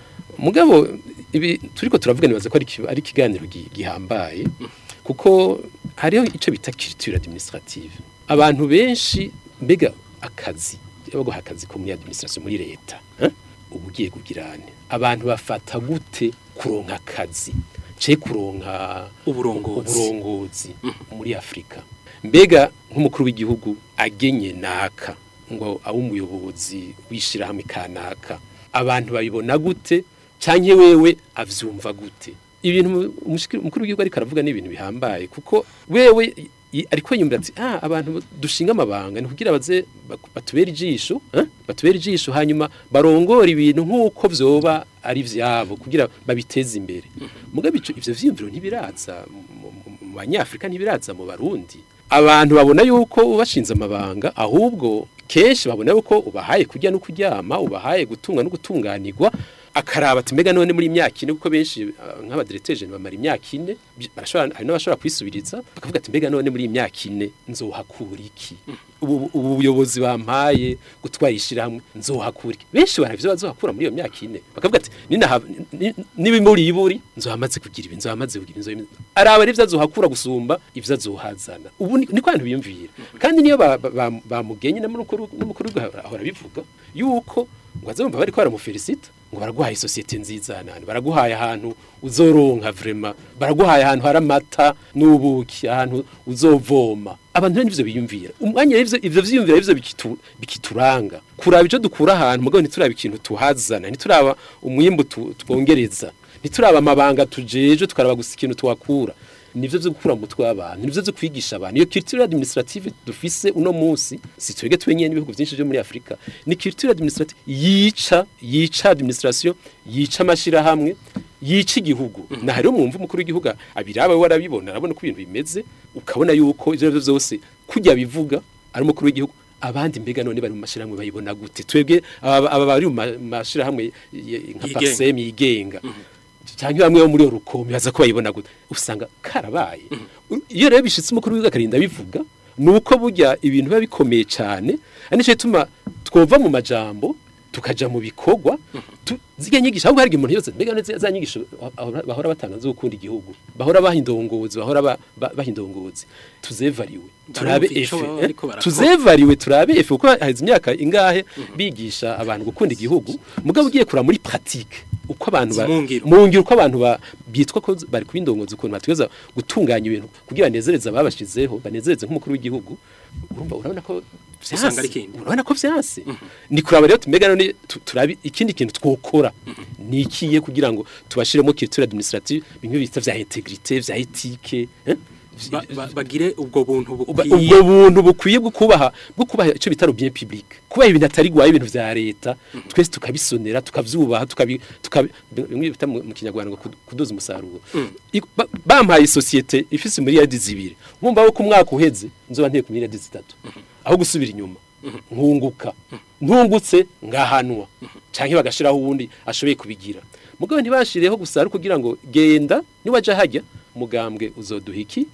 mugabo ibi turiko turavuga nibaza ko ari iki- ari ikiganiro gi- gihambaye kuko hariho icyo bita culture administrative abantu benshi mbega akazi baguha akazi ko muri administration muri leta eh? uba ugiye kugirane abantu bafata gute kuronka akazi ce kuronka Uburongozi. uburongozi muri Afrika mbega nk'umukuru w'igihugu agenye naka ngo abe umuyobozi w'ishirahamwe kanaka abantu babibona gute canke wewe avyumva gute ibintu umushikiri- umukuru w'igihugu ariko aravuga ni ibintu bihambaye kuko wewe i- ariko yumvira ati ah abantu dushinga amabanga ni kugira baze bak- batubere ijisho eh? batubere ijisho hanyuma barongora ibintu nk'uko vyoba ari vyabo kugira babiteze imbere mugabe ico- ivyo vyiyumviro ntibiraza mu- mu- mu banyafrika ntibiraza mu barundi abantu babona yuko ubashinze amabanga ahubwo kenshi babona yuko ubahaye kurya no kuryama ubahaye gutunga no gutunganirwa akaraba ati mbega none muri imyaka ine kuko benshi ah, nk'abadirecteur bamara imyaka ine bi- barashobora hari n'abashobora kwisubiriza bakavuga ati mbega none muri imyaka ine nzohakura iki ubu ubu buyobozi bampaye gutwara ishyirahamwe nzohakura iki benshi baravyo bazohakura muri iyo myaka ine bakavuga ati ninaha ni- nibimuri iburi nzohamaze kugira ibi nzohamaze kugira ibi araba ari azohakura gusumba ivyo azohazana ubu ni- niko abantu biyumvira kandi niyo ba- ba- ba- bamugenye n'umukuru n'umukuru w'igihugu ahora bivuga yuko ngo azumva bariko baramufelicita ngo baraguhaye sosiyete nziza nani baraguhaye ahantu uzoronka vrema baraguhaye ahantu hari amata n'ubuki ahantu uzovoma abantu rero nivyo biyumvira umwanya rero ivyo ivyo vyiyumvira ivyo bikitu, bikituranga kuraba ico dukura ahantu mugabo ntituraba ikintu tuhazana ntituraba umwimbu tu- twongereza ntituraba amabanga tujeje tukaraba gusa ikintu tuhakura nivyo vyo gukura mu mutwe w'abantu nivyo vyo kwigisha abantu iyo culture administrative dufise uno munsi si twebwe twenyene n'ibihugu byinshi byo muri Afrika ni culture administrative yica yica administration yica amashirahamwe yica igihugu na hariho mwumva umukuru w'igihugu abiraba we arabibona arabona ko ibintu bimeze ukabona yuko ivyo arivyo vyose kujya bivuga ari umukuru w'igihugu abandi mbega none bari mu mashirahamwe bayibona gute twebwe aba aba bari mu ma- mashirahamwe ye- nka Yigenga. Parsem yigenga cyangwa bamwe bo muri rukomi baza ko bayibona gute usanga karabaye iyo rero bishitse umukuru w'igihugu akarinda bivuga nuko burya ibintu biba bikomeye cyane ari nicyo gituma twova mu majambo tukaja mu bikorwa tu- zirya nyigisho ahubwo hari umuntu yose mbega neza za nyigisho bahora- bahora batanga zo gukunda igihugu bahora bahindongozi bahora ba- ba- bahindongozi tuzevariwe turabe Barumva ico efe baba eh? bariko barakora. tuzevariwe turabe efe kuko haheze imyaka ingahe bigisha abantu gukunda igihugu mugabo ugiye kura muri pratique uko abantu ba- Mu ngiro. mu ngiro uko abantu ba- bitwa ko bari kubindongoza ukuntu bategeza gutunganya ibintu kugira banezereze ababashizeho banezereze nk'umukuru w'igihugu urumva urabona ko Usanga vyanse. ari ikindi. urabona ko vyanse ni kuraba rero tumega none tu- turabi ikindi kintu twokora ni ikiye kugira ngo tubashiremo culture administrative bimwe bita vya integrité vya éthique eh? Ba- ba- bagire ubwo buntu Uba- bukwiye ubwo buntu bukwiye bwo kubaha bwo kubaha icyo bita le bien public kubaha ibintu atari gwaye ibintu vya leta twese tukabisonera tukavyubaha tukabi tukabi bimwe bita mu mu kinyarwanda ngo kud- kudoza umusaruro I- ba- bampaye societe ifise muri yadi zibiri nkumva ko umwaka uheze nzoba nteye ku miliyari zitatu aho gusubira inyuma nkunguka ntungutse ngahanwa canke bagashiraho uwundi ashoboye kubigira mugabo ntibashireho gusa ari kugira ngo genda niwaja hajya mugambwe uzoduha iki eh?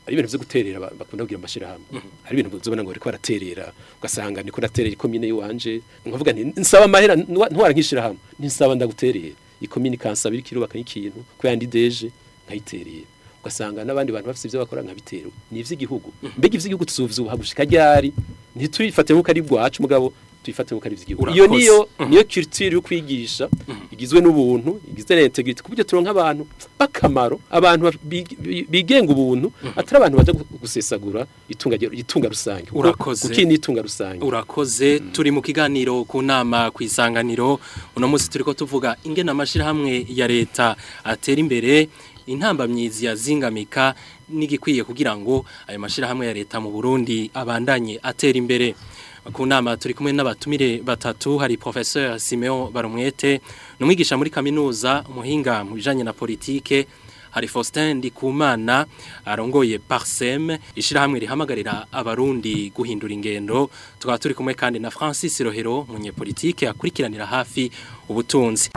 hari ibintu vyo guterera ba- bakunda kugira amashirahamwe hari ibintu uzobona ngo bariko baraterera ugasanga niko naterera ikomine yiwanje nkavuga nti nsaba amahera ntwa- ntwara nk'ishirahamwe ntisaba ndaguterera ikomine ikansaba iriko irubaka nk'ikintu ko yandi deje nkayiterera ugasanga n'abandi bantu bafite ivyo bakora nkabitera ni ivy'igihugu mbega ivy'igihugu tuzovyubaha gushika ryari ntituyifate nk'uko ari bwacu mugabo tuyifate nk'uko ari ivy'igihugu iyo Urakoze. niyo niyo culture yo kwigisha igizwe n'ubuntu igizwe na integrity kuburyo turonka abantu bakamaro abantu ba- bi- bi- bigenga ubuntu atari abantu baje gu- gusesagura itunga rye- itunga rusange Kuko- Urakoze. kuko iyi ni itunga rusange urakoze turi mu kiganiro ku nama ku isanganiro uno munsi turi ko tuvuga ingena amashirahamwe ya leta atera imbere intambamyizi yazingamika n'igikwiye kugira ngo ayo mashirahamwe ya leta mu Burundi abandanye atera imbere ku nama turi kumwe n'abatumire batatu hari professeur Simeon Barumwete numwigisha muri kaminuza umuhinga mu bijanye na politike hari Faustin Ndikumana arongoye Parsem ishirahamwe rihamagarira abarundi guhindura ingendo tukaba turi kumwe kandi na Francis Rohero munyepolitike akurikiranira hafi ubutunzi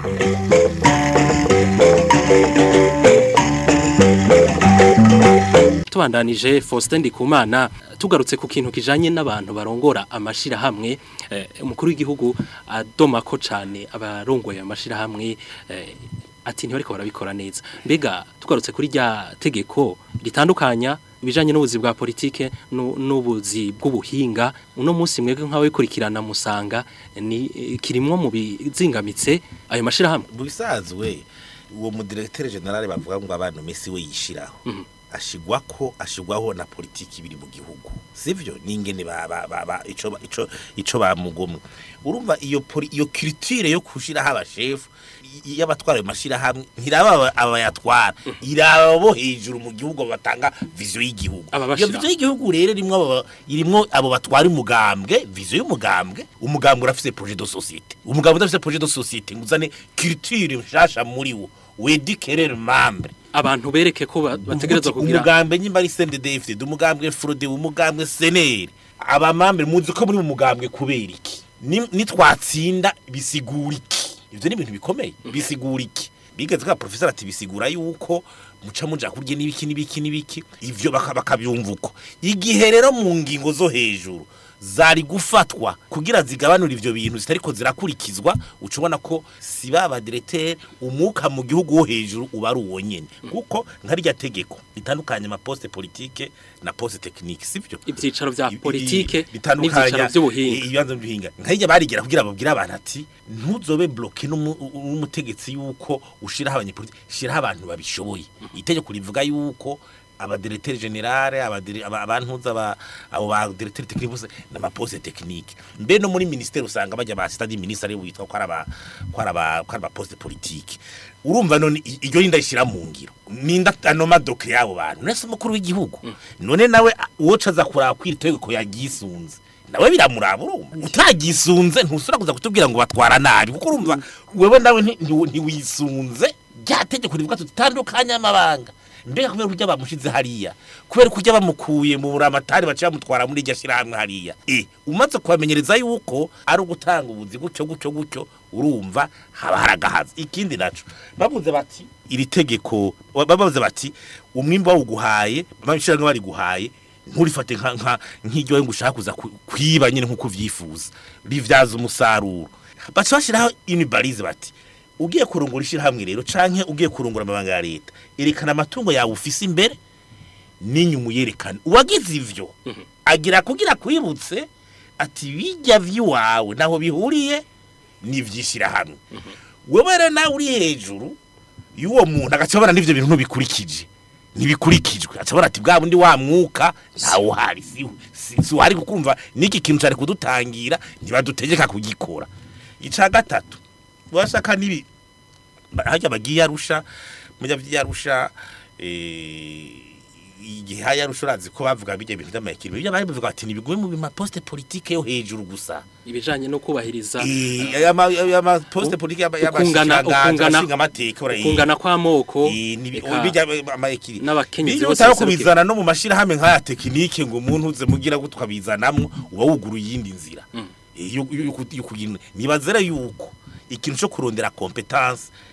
tubandanije Faustin Ndikumana tugarutse ku kintu kijanye n'abantu barongora amashirahamwe eh, umukuru w'igihugu adoma ko cane abarongoye amashirahamwe eh, ati ntibariko barabikora neza mbega tugarutse kuri rya tegeko ritandukanya ibijanye n'ubuzi bwa politike nu- n'ubuzi bw'ubuhinga uno munsi mwebwe nk'aho bikurikirana musanga ni eh, kirimwo mu bizingamitse ayo mashirahamwe mu bisanzwe uwo mudirecteur general bavuga ngo abantu Messi we yishiraho Mhm. ashigwa ko ashigwaho na politiki biri mu gihugu sivyo ningene ba, ba, ba, ba ico ba- ico ico bamugomwe urumva iyo poli, iyo culture yo kushiraho abashefu i- y'abatwara ayo mashirahamwe ntiraba aba- abayatwara iraba bo hejuru mu gihugu batanga vision y'igihugu iyo Ababashira. vision y'igihugu rero irimwo abo irimwo abo batwara umugambwe vision y'umugambwe umugambwe urafise projet de société umugambwe udafise projet de société nguzane culture nshasha muri wo wedikere membre abantu bereke ko ba- bategerezwa Uvuga uti, kugira umugambwe nyimba ari CNDD-FDD umugambwe FRODE umugambwe SNL abamambre muzi ko muri mu mugambwe kubera iki Ni- nitwatsinda bisigura iki ivyo ni ibintu bikomeye bisigura iki bigeze ka professor ati bisigura yuko muca muja kurya n'ibiki n'ibiki n'ibiki ivyo baka- bakabyumva uko igihe rero mu ngingo zo hejuru zari gufatwa kugira zigabanura ivyo bintu zitariko zirakurikizwa uca ubona ko si baba directeur umuka mu gihugu wo hejuru uba ari uwo nyene kuko nka rya tegeko ritandukanye ama poste politique na poste technique sivyo ibyicaro bya I- i- politike bitandukanya n'ibyicaro by'ubuhinga i- ibibanza by'ubuhinga nkajya barigera kugira babwire abantu ati ntuzobe bloke n'umutegetsi yuko ushiraho abanyepolitike shiraho abantu babishoboye itegeko rivuga yuko abadirecteur general abadire- aba- abantuza aba- abo ba directeur technique bose n'amaposte technique mbe no muri ministère usanga bajya ba stade ministre ari witwa ko araba ko araba ko araba poste politique urumva none i- iryo rinda ishira mu ngiro ninda anoma doke yabo bantu nese umukuru w'igihugu none nawe a- uwo caza kuraba kwira itegeko yagisunze nawe biramuraba urumva utagisunze ntusura kuza kutubwira ngo batwara nabi kuko urumva wewe nawe nti- nti- ntiwisunze rya tegeko rivuga tutandukanye amabanga mbega kubera kurya bamushize hariya kubera kurya bamukuye mu buramatari baciye bamutwara muri iryo shyirahamwe hariya e umaze kubamenyereza yuko ari ugutanga ubuzi gutyo gutyo gutyo urumva haba haragahaza ikindi naco bavuze bati iri tegeko bavuze bati umwimbo wawuguhaye bamwishyirahamwe bariguhaye nturifate nka nka nk'iryo ngo ushaka kuza ku- kwiba nyine nk'uko uvyifuza rivyaza umusaruro baca bashiraho unibarize bati ugiye kurungura ishyirahamwe rero canke ugiye kurungura amabanga ya leta erekana amatungo yawe ufise imbere n'inyuma uyerekane uwagize ivyo agira kugira kwibutse ati bijya vy'iwawe naho bihuriye n'ivy'ishyirahamwe wewe rero nawe uri hejuru y'uwo muntu agaca abona n'ivyo bintu ntubikurikije ntibikurikijwe acabona ati bwa bundi wa mwuka ntawe uhari si si- si uhari kukumva n'iki kintu cari kudutangira ntibadutegeka kugikora ica gatatu bashaka nibi hajya bagiye arusha mujya vyarusha eh igihe haya arusha urazi ko bavuga bijya ibintu by'amayekiri bijya bavuga ati nibigume mu bima poste politique yo hejuru gusa ibijanye no kubahiriza eh aya ma aya ma poste politique ukungana- ukungana- y'abashinga amateka urayi kungana kw'amoko Eh, nibi- eka bijya amayekiri n'abakenyezi bijya bose utari baserukira. kubizana no mu mashirahamwe nk'aya tekinike ngo umuntu uze mugira gutwa bizanamwo uba wuguruye iyindi nzira Mm. Eh, yo- yo- yo ku- yo kugira- nibazere yuko ikintu cyo kurondera competence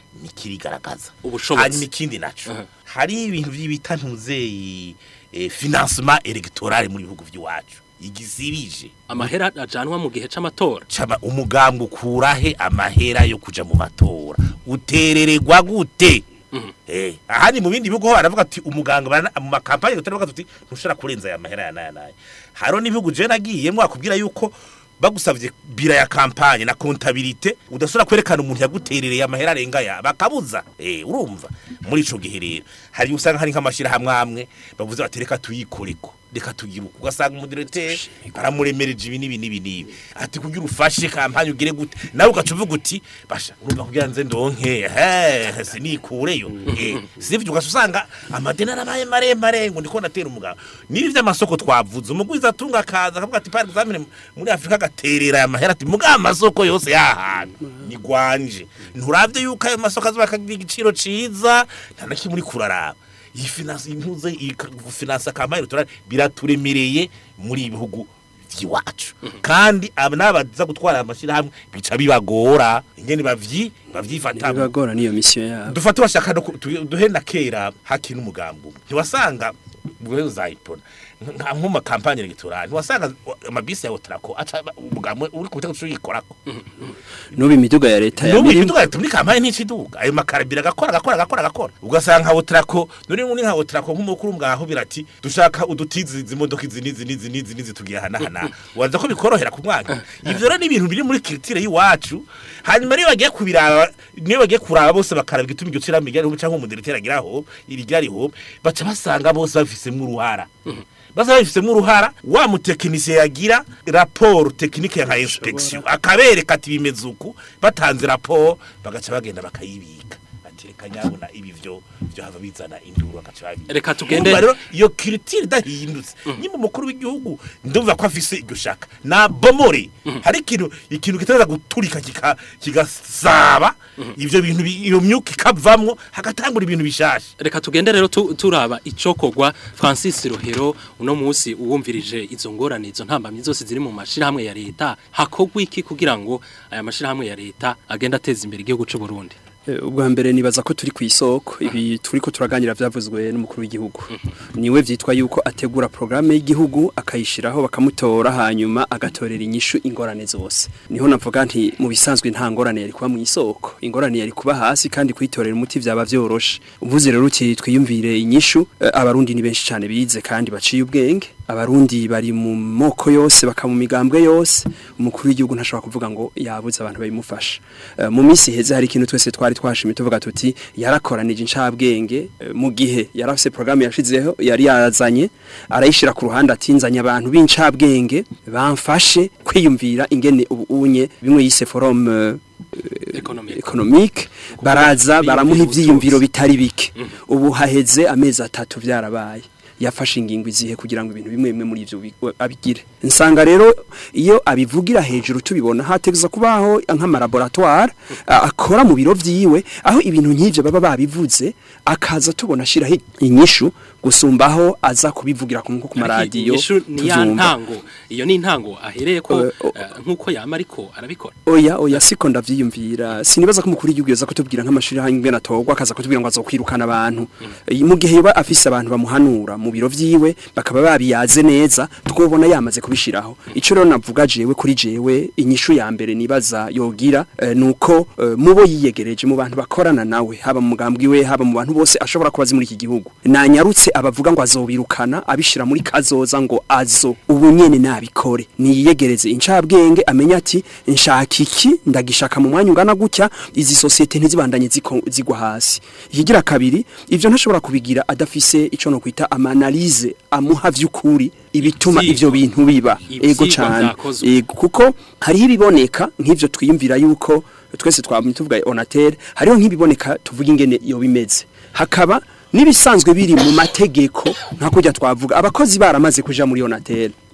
nikirigaragaza Ubushobozi. hanyuma ikindi naco hari ibintu by'ibita ntuzeyi eh, financement electoral muri bihugu by'iwacu igisirije amahera ajanwa mu gihe c'amatora cama umugambwe ukurahe amahera yo kuja mu matora uterererwa gute Eh, ahandi mu bindi bihugu ho baravuga ati umuganga bana- mu makampanye gutera bavuga ati ntushobora kurenza aya mahera ya naya naya haro n'ibihugu je nagiyemo akubwira yuko bagusavye bira ya kampanye na kontabilite udashobora kwerekana umuntu yaguterereye amahera arenga ya bakabuza eh urumva muri ico gihe rero hari usanga hari nk'amashira hamwe amwe bavuze bati reka tuyikoreko reka tugira uko ugasanga umudirecteur baramuremereje ibi n'ibi n'ibi n'ibi ati kugira ufashe kampanye ugire gute nawe ugaca uvuga uti basha urumva kugira nze ndonke he sinikureyo eh sivyo ugaca usanga amadeni arabaye maremare ngo ndiko ndatera umugabo nibi vy'amasoko twavuze umugwiza atunga akaza akavuga ati par exemple muri Afrika agaterera aya mahera ati muga amasoko yose yahantu ni gwanje nturavye yuko ayo masoko azoba akagira igiciro ciza nta na kimwe uri kuraraba iyi finance impuze iyi ka- finance kampanye electorale biraturemereye muri ibi bihugu vy'iwacu kandi aba n'abaza gutwara amashirahamwe bica bibagora ingene bavyi bavyifatamo bibagora niyo mission yabo dufate bashaka no ku- tu- duhe na kera hakina umugambo umwe ntiwasanga wewe uzayipona nka nko mu kampanye electorale ntiwasanga amabisi ya Otrako aca umugambo uri ku bitego yikorako n'ubu imiduga ya leta n'ubu yamirimo imiduga leta muri kampanye nticiduga ayo makarabira agakora agakora agakora agakora ugasanga nka Otrako none ni nka Otrako nk'umukuru mwaho birati dushaka udutizi izi modoka izi nizi nizi nizi nizi tugiye hana hana waza ko bikorohera ku mwanya ivyo rero ni ibintu biri muri culture y'iwacu hanyuma niyo bagiye kubiraba niyo bagiye kuraba bose bakaraba igituma iryo cira migari cyangwa umudirecteur agiraho irigariho baca basanga bose bafisemo uruhara basa babifisemo uruhara wa mutekinisiye yagira raporo tekinike nka inspection akabereka ati bimeze uku batanze raporo bagaca bagenda bakayibika ati reka nyabona ibi vyo vyo hava bizana induru bagaca babika Reka tugende- Urumva rero iyo culture idahindutse nyimba umukuru w'igihugu ndumva ko afise iryo shaka na bomore hari ikintu ikintu kitaraza guturika kika kigasaba ivyo bintu bi- iyo myuka ikavamwo hagatangura ibintu bishasha reka tugende rero tu- turaba icokogwa Francis Rohero uno munsi uwumvirije izo ngorane izo ntambamye zose ziri mu mashirahamwe ya leta hakogwa iki kugira ngo aya mashirahamwe ya leta agenda ateza imbere igihugu c'u Burundi Eh, ubwa mbere nibaza ko turi ku isoko ibi turi ko turaganira byavuzwe n'umukuru w'igihugu niwe vyitwa yuko ategura programme y'igihugu akayishiraho bakamutora hanyuma agatorera inyishu ingorane zose niho navuga nti mu bisanzwe nta ngorane yari kuba mu isoko ingorane yari kuba hasi kandi kuyitorera umuti vyaba vyoroshe uvuze rero uti twiyumvire inyishu eh, abarundi ni benshi cyane bize kandi baciye ubwenge abarundi bari mu moko yose baka mu migambwe yose umukuru w'igihugu ntashobora kuvuga ngo yabuze abantu babimufasha Eh, mu minsi heze hari ikintu twese twari twashimye tuvuga tuti yarakoranije incabwenge eh, mu gihe yarafise programme yashizeho yari yazanye arayishira ku ruhande atinzanya abantu b'incabwenge bamfashe kwiyumvira ingene ubu unye bimwe yise forum eh, Economic. economique baraza baramuha Biyumvira ivyiyumviro ubutunzi. bitari bike ubu haheze amezi atatu byarabaye yafashe ingingo izihe kugira ngo ibintu bimwe bimwe muri ivyo bi- abigire nsanga rero iyo abivugira hejuru tubibona hategeza kubaho nk'amalaboratoire a- akora mu biro vyiwe aho ibintu nk'ivyo baba babivuze akaza tubona ashiraho inyishu gusumbaho aza kubivugira ku nko ku maradiyo Inyishu ni ya tuvyumva. ntango iyo ni intango ahereye ko Eh, o- eh, nkuko yama ariko arabikora Oya oya siko ndavyiyumvira sinibaza ko umukuru w'igihugu yaza kutubwira nk'amashuri hangi natogwa akaza kutubwira ngo azokwirukana abantu Eh, mu gihe yoba afise abantu bamuhanura mu biro vyiwe bakaba babiyaze neza twobona yamaze kubishiraho ico rero navuga jewe kuri jewe inyishu ya mbere nibaza yogira eh, nuko eh, mubo yiyegereje mu bantu bakorana nawe haba mu mugambwe we haba mu bantu bose ashobora kuba azi muri iki gihugu nanyarutse abavuga ngo azobirukana abishira muri kazoza ngo azo ubu nyene nabikore niyegereze incabwenge amenya ati nshaka iki ndagishaka mu mwanya ungana gutya izi societe ntizibandanye ziko- zigwa hasi ikigira kabiri ivyo ntashobora kubigira adafise ico no kwita amanalize amuha vy'ukuri ibituma Ivyigwa. ivyo bintu biba ego Ivyigwa cane vyakozwe. ego kuko hariho ibiboneka nk'ivyo twiyumvira yuko twese twamye tuvuga onatere hariho nk'ibiboneka tuvuga ingene iyo bimeze hakaba n'ibisanzwe biri mu mategeko nka kujya twavuga abakozi baramaze kuja muri onatere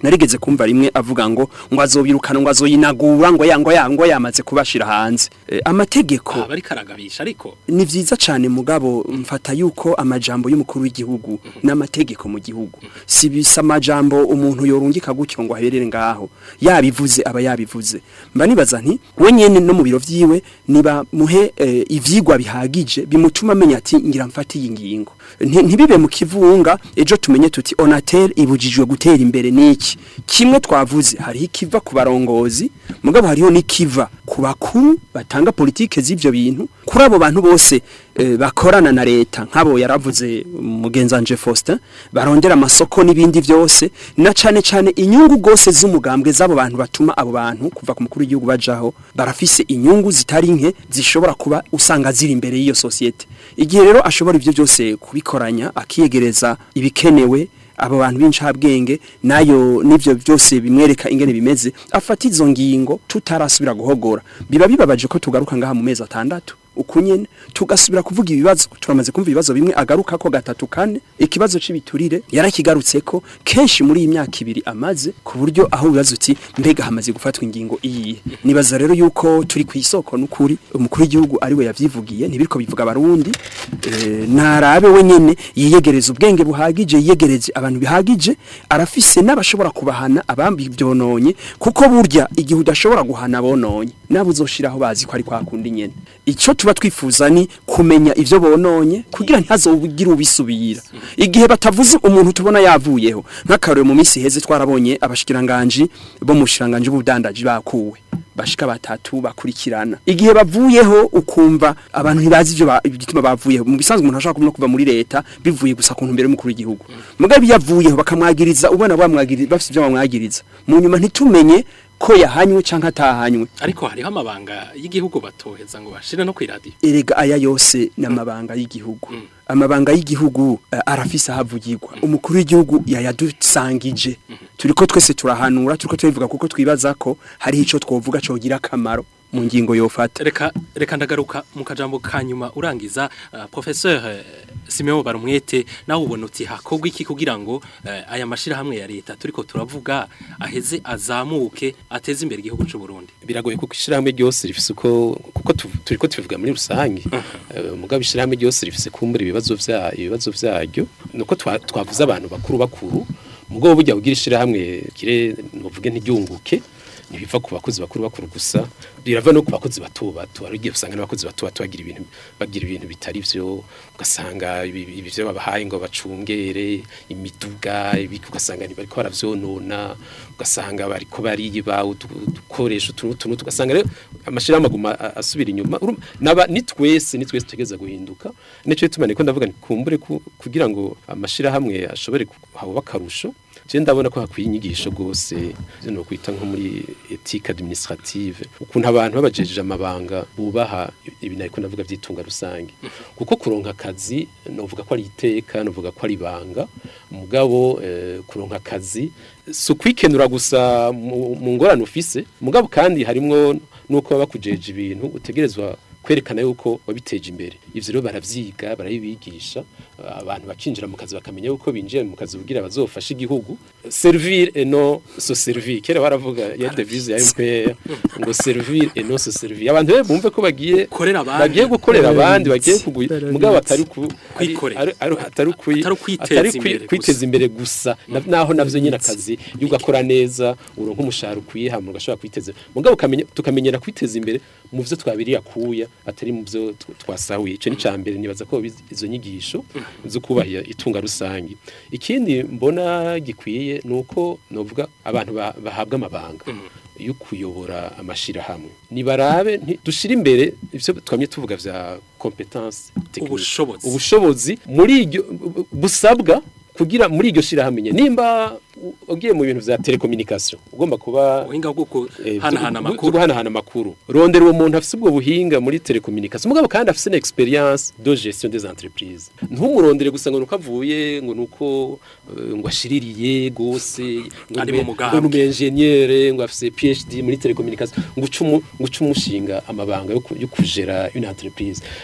narigeze kumva rimwe avuga ngo ngo azobirukana ngo azoyinagura ngo ya ngo ya ngo yamaze kubashira hanze e, amategeko aba ariko aragabisha ariko ni vyiza cane mugabo mfata yuko amajambo y'umukuru w'igihugu n'amategeko mu gihugu si bisa amajambo umuntu yorungika gutyo ngo aherere ngaho yabivuze aba yabivuze mba nibaza nti we nyene no mu biro vyiwe niba muhe eh, ivyigwa bihagije bimutuma amenya ati ngira mfate iyi ngingo Nti- ntibibe mu kivunga ejo tumenye tuti onatel ibujijwe gutera imbere niki kimwe twavuze hariho ikiva ku barongozi mugabo hariho n'ikiva ku bakuru batanga politike z'ivyo bintu kuri abo bantu bose eh, bakorana na leta nk'abo yaravuze mugenzanje Faustin barondera amasoko n'ibindi vyose na cane cane inyungu gose z'umugambwe z'abo bantu batuma abo bantu kuva ku mukuru w'igihugu bajaho barafise inyungu zitari nke zishobora kuba usanga ziri imbere y'iyo societe igihe rero ashobora ivyo byose kubikoranya akiyegereza ibikenewe abo bantu b'incabwenge nayo nivyo byose bimwereka ingene bimeze afata izo ngingo tutarasubira guhogora biba bibabaje ko tugaruka ngaha mu mezi atandatu ukunyene tugasubira kuvuga ibibazo turamaze kumva ibibazo bimwe agaruka ko gatatu kane ikibazo c'ibiturire yarakigarutseko kenshi muri iyi myaka ibiri amaze ku buryo aho bibazo uti mbega hamaze gufatwa ingingo iyihe nibaza rero yuko turi ku isoko n'ukuri umukuru w'igihugu ari we yavyivugiye ntibiriko bivuga abarundi eh, narabe we nyene yiyegereza ubwenge buhagije yiyegereje abantu bihagije arafise n'abashobora kubahana abambi byononye kuko burya igihe udashobora guhana bononye nabo uzoshiraho bazi ko ari kwa kundi nyene ico tuba twifuza ni kumenya ivyo bononye kugira ntazobugire ubisubira igihe batavuze umuntu tubona yavuyeho nk'akarore mu minsi heze twarabonye abashikiranganje bo mu shiranganje b'ubudandaji bakuwe bashika batatu bakurikirana igihe bavuyeho ukumva abantu ntibazi ivyo ba- igituma bavuyeho mu bisanzwe umuntu ashaka kuva muri leta bivuye gusa ku ntumbero y'umukuru w'igihugu mugabe yavuyeho bakamwagiriza ubona bamwagiriza bafite ivyo bamwagiriza mu nyuma ntitumenye ko yahanywe canke atahanywe ariko hariho amabanga y'igihugu batoheza ngo bashire no kwiradiyo erega aya yose ni amabanga y'igihugu amabanga y'igihugu eh, arafise ahavugirwa umukuru w'igihugu yayadusangije turiko twese turahanura turiko turivuga kuko twibaza ko hariho ico twovuga cogira akamaro mu ngingo yofata reka reka ndagaruka mu kajambo kanyuma urangiza uh, professeur uh, Simeon Barumwete nawe ubona uti hakorwa iki kugira ngo uh, aya mashira hamwe ya leta turiko turavuga aheze azamuke ateze imbere igihugu c'u Burundi biragoye kuko ishyirahamwe ryose rifise uko kuko tu- turiko tubivuga muri rusange Eh, mugabo ishyirahamwe ryose rifise kumbura ibibazo vya ibibazo vyaryo nuko twa- twavuze abantu bakuru bakuru mugabo burya kugira ishyirahamwe kire nuvuge ntiryunguke ntibiva ku bakozi bakuru bakuru gusa birava no ku bakozi bato bato hari igihe usanga n'abakozi bato bato bagira ibintu bagira ibintu bitari vyo ugasanga ibi- ibi vyo babahaye ngo bacungere imiduga ibiki ugasanga bariko baravyonona ugasanga bariko bariba udu- udukoresho utuntu utuntu tugasanga rero amashirahamwe aguma a- asubira inyuma Urumva, naba ni twese ni twese tutegeza guhinduka nico gituma niko ndavuga nti kumbure ku- kugira ngo amashirahamwe ashobore kuhaba akarusho je ndabona ko hakwiye inyigisho gose no kwita nko muri ethique administrative ukuntu abantu babajejeje amabanga bubaha ibi nariko ndavuga vyitunga rusange kuko kuronka akazi novuga ko ari iteka novuga ko ari banga mugabo eh, kuronka akazi si ukwikenura gusa mu mu ngorane ufise mugabo kandi harimwo nuko baba bakujeje ibintu utegerezwa kwerekana yuko wabiteje imbere ivyo rero baravyiga barabibigisha abantu bakinjira mu kazi bakamenya yuko binjiye mu kazi kugira bazofashe igihugu servir et non se servir kera baravuga ya devise ya MPR ngo servir et non se servir abantu rero bumve ko bagiye Korera abandi. bagiye gukorera abandi bagiye kuguye mugabo atari ku Kwikorera. ari- ari- atari kwi- Atari ukwiteza atari kwi- imbere gusa. kwiteza imbere gusa Na- naho navyo nyine akazi iyo ugakora neza uronka umushahara ukwiye hama ugashobora kwiteza mugabo ukamenya tukamenyera kwiteza imbere mu vyo twabiriye akuya atari mu vyo tw- twasahuye ico ni cambere nibaza ko biz- izo nyigisho zo kubahira itunga rusangi ikindi mbona gikwiye nuko novuga abantu ba- bahabwa amabanga yo kuyobora amashirahamwe nibarabe nti- dushire imbere ivyo twamye tuvuga vya competence technique. Ubushobozi. ubushobozi muri iryo busabwa kugira muri iryo shirahamwe nyene. nimba u- ugiye mu bintu vya telecommunication ugomba kuba ubuhinga bwo eh, guhanahana bwo- amakuru bwo guhanahana amakuru rondera uwo muntu afise ubwo buhinga muri telecommunication mugabo kandi afise na experience de gestion des entreprises ntumurondere gusa ngo nuko avuye ngo nuko eh, ngo ashiririye gose ngo Ari nube- mu mugambwe. ngo nube ingenieur ngo afise PhD muri telecommunication ngo ucumu ngo ucumushinga amabanga yo ku- yo kujera une entreprise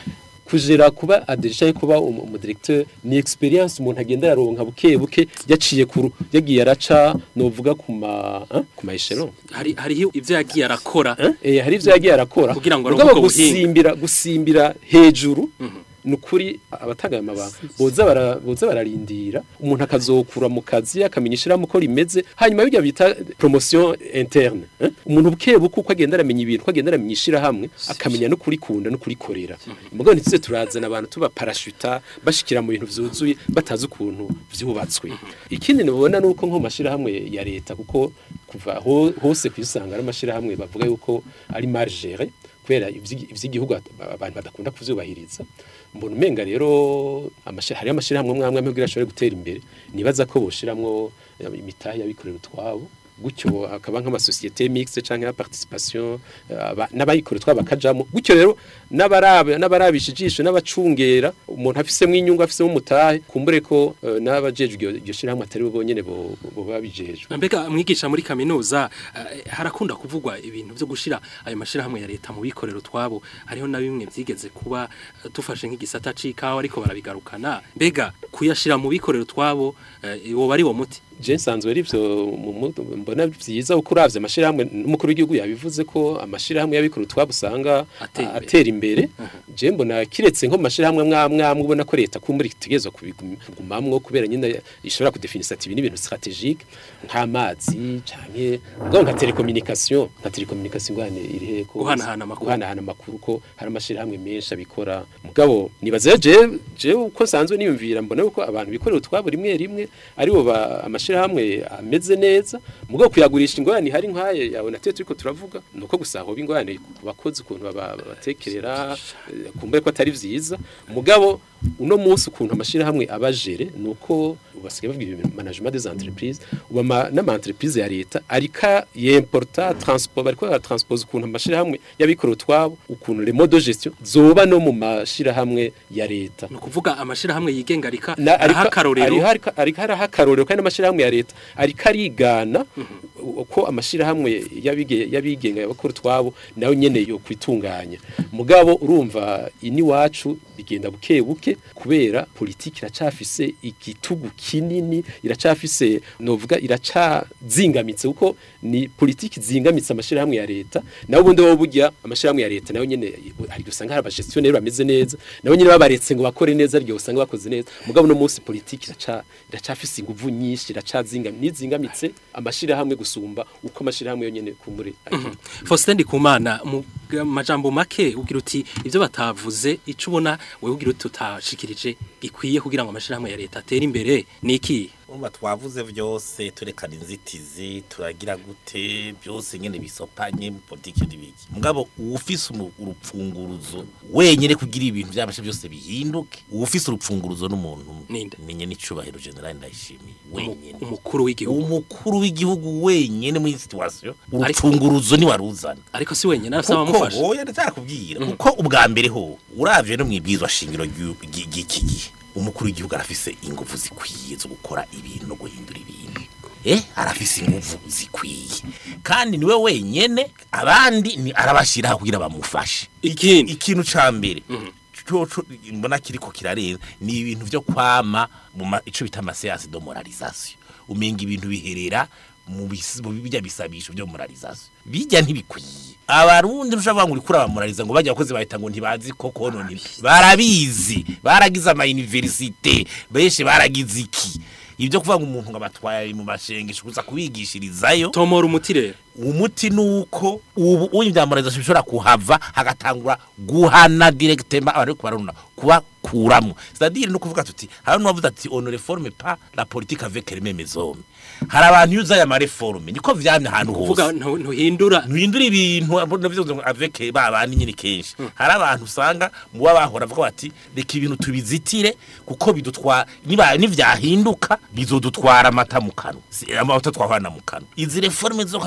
kujera kuba adeje kuba umu umu directeur ni experience umuntu agenda yaronka buke buke yaciye kuru yagiye araca novuga ku ma hein, ku ma echelon hari hariho ivyo yagiye arakora hein? eh hari ivyo yagiye arakora Kugira ngo Mugabo aronke ubwo buhinga. gusimbira gusimbira hejuru nukuri abatagaye amabanga boza bara boza bararindira umuntu akazokura mu kazi akamenya ishiramu ko rimeze hanyuma bijya bita promotion interne hein? umuntu buke buke uko agenda aramenya ibintu uko agenda aramenya ishirahamwe akamenya no kurikunda no kurikorera mugabo ntituze turazana abantu tuba parashuta bashikira mu bintu vyuzuye batazi ukuntu vyubatswe ikindi nibona nuko nko mashirahamwe ya leta kuko kuva ho, hose kwisanga ari amashirahamwe bavuga yuko ari mal géré kubera ivyi- ivy'igihugu at- abantu badakunda kuvyubahiriza mbona umenga rero amashi- hariyo amashirahamwe amwe amwe kugira ashobore gutera imbere nibaza ko boshiramwo eh, imitahe y'abikorera utwabo gutyo hakaba nk'amasosiyete mixte canke ya participation eh, aba- n'abayikorera utwabo bakajamo gutyo rero n'abarabe n'abarabisha ijisho n'abacungera umuntu afisemo inyungu afisemo umutahe kumbure ko eh, n'abajejwe iryo- iryo shirahamwe atari bo bonyene bo bo babijejwe mbega mwigisha muri kaminuza eh, harakunda kuvugwa ibintu byo gushira ayo mashirahamwe ya leta mu bikorero twabo hariho na bimwe byigeze kuba eh, dufashe nk'igisata c'ikawa ariko barabigarukana mbega kuyashira mu bikorero twabo eh, woba ari wo muti je nsanzwe ari byo mu mu- mbona byiza uko uravye amashirahamwe n'umukuru w'igihugu yabivuze ko amashirahamwe y'abikora utwabo usanga Atera imbere. atera imbere je mbona kiretse nko mu mashirahamwe mwamwe amwe ubona ko leta kumbura itegerezwa kubigumamwo kubera nyine ishobora kudefinisa ati ibi ni ibintu strategique nk'amazi canke ubwo nka telecommunication nka telecommunication ngwane iri he ko Guhanahana amakuru. guhanahana amakuru ko hari amashirahamwe menshi abikora mugabo nibaza je je uko sanzwe niyumvira mbona yuko abantu bikorera utwabo rimwe rimwe aribo ba amashirahamwe ameze neza mugabo kuyagurisha ingorane hari nkaye yawe natwe turiko turavuga nuko gusa aho bingorane ku bakozi ukuntu baba- babatekerera eh, kumbure ko atari vyiza mugabo uno munsi ukuntu amashirahamwe abajere nuko basigaye bavuga ibintu management des entreprises uba ama- n'ama entreprise ya leta arika yimporta transport bariko baratranspose ukuntu amashirahamwe y'abikora utwabo ukuntu les modes de gestion zoba no mu mashirahamwe ya leta ni ukuvuga amashirahamwe yigenga arika Na- ariko- araha akarorero ariko- ariko- ariko hariho akarorero kandi n'amashirahamwe ya leta ariko arigana uko amashirahamwe y'abige- y'abigenga y'abakora utwabo nayo nyene yo kwitunganya mugabo urumva ini wacu bigenda buke buke kubera politiki iracafise igitugu kinini iracafise novuga iracazingamitse kuko ni politiki zingamitse amashirahamwe ya leta naho ubundi bo burya amashirahamwe ya leta nayo nyene hari usanga hari abagestionnaire bameze neza nabo nyene babaretse ngo bakore neza ryo usanga bakoze neza mugabo no munsi politiki iraca iracafise inguvu nyinshi iracazingamitse nizingamitse amashirahamwe gusumba uko amashirahamwe yo nyene kumure Faustin Ndikumana mu ga- majambo make ugira uti ivyo batavuze ico ubona wewe ugira uti utashikirije gikwiye kugira ngo amashirahamwe ya leta atere imbere ni iki urumva twavuze byose turekana inzitizi turagira gute byose nyine bisopanye politiki n'ibiki mugabo uwufise umu- urupfunguruzo wenyine kugira ibintu byabasha byose bihinduke uwufise urupfunguruzo n'umuntu umwe. Ninde? menye n'icubahiro general ndayishimiye wenyine umukuru w'igihugu umukuru w'igihugu wenyine muri iyi situation urupfunguruzo ni waruzana ariko si wenyine arasaba kuko amufasha oya ndacyakubwira kuko ubwa mbere ho uravye no mwibwizwa shingiro ry'u- ry- ry'iki gihe umukuru w'igihugu arafise ingufu zikwiye zo gukora ibintu no guhindura ibintu eh arafise ingufu zikwiye kandi niwe wenyene abandi ni arabashiraho kugira bamufashe Ikindi. ikintu ca mbere coco mbona kiriko kirarenza ni ibintu vyo kwama mu ma- ico bita amaseanse de moralisation umenga ibintu biherera mu bis- mu bijya bisabisho byo moralisation bijya ntibikwiye abarundi ntushobora ngo urikura abamoraliza ngo bajya abakozi bahita ngo ntibazi koko none barabizi baragize ama universite benshi baragize iki ibyo kuvuga ngo umuntu ngo abatwaye mu mashengesho kuza kubigishirizayo tomora umuti rero umuti nuko ubu uyu byamureza bishobora kuhava hagatangura guhana directement abari kubaruna kuba kuramo c'est-à-dire no kuvuga tuti hari n'uwavuze ati on ne réforme pas la politique avec les mêmes hommes hari abantu yuza aya mareforme niko vyamye ahantu kuvuga hose ntu- ntuhindura nuhindura ibintu navyo ngo avec ba bandi nyine kenshi hari abantu usanga muba bahora bavuga bati reka ibintu tubizitire kuko bidutwara niba nivyahinduka bizodutwara amata mu kanwa Si- amata twahana mu kanwa izi reforme zo hazata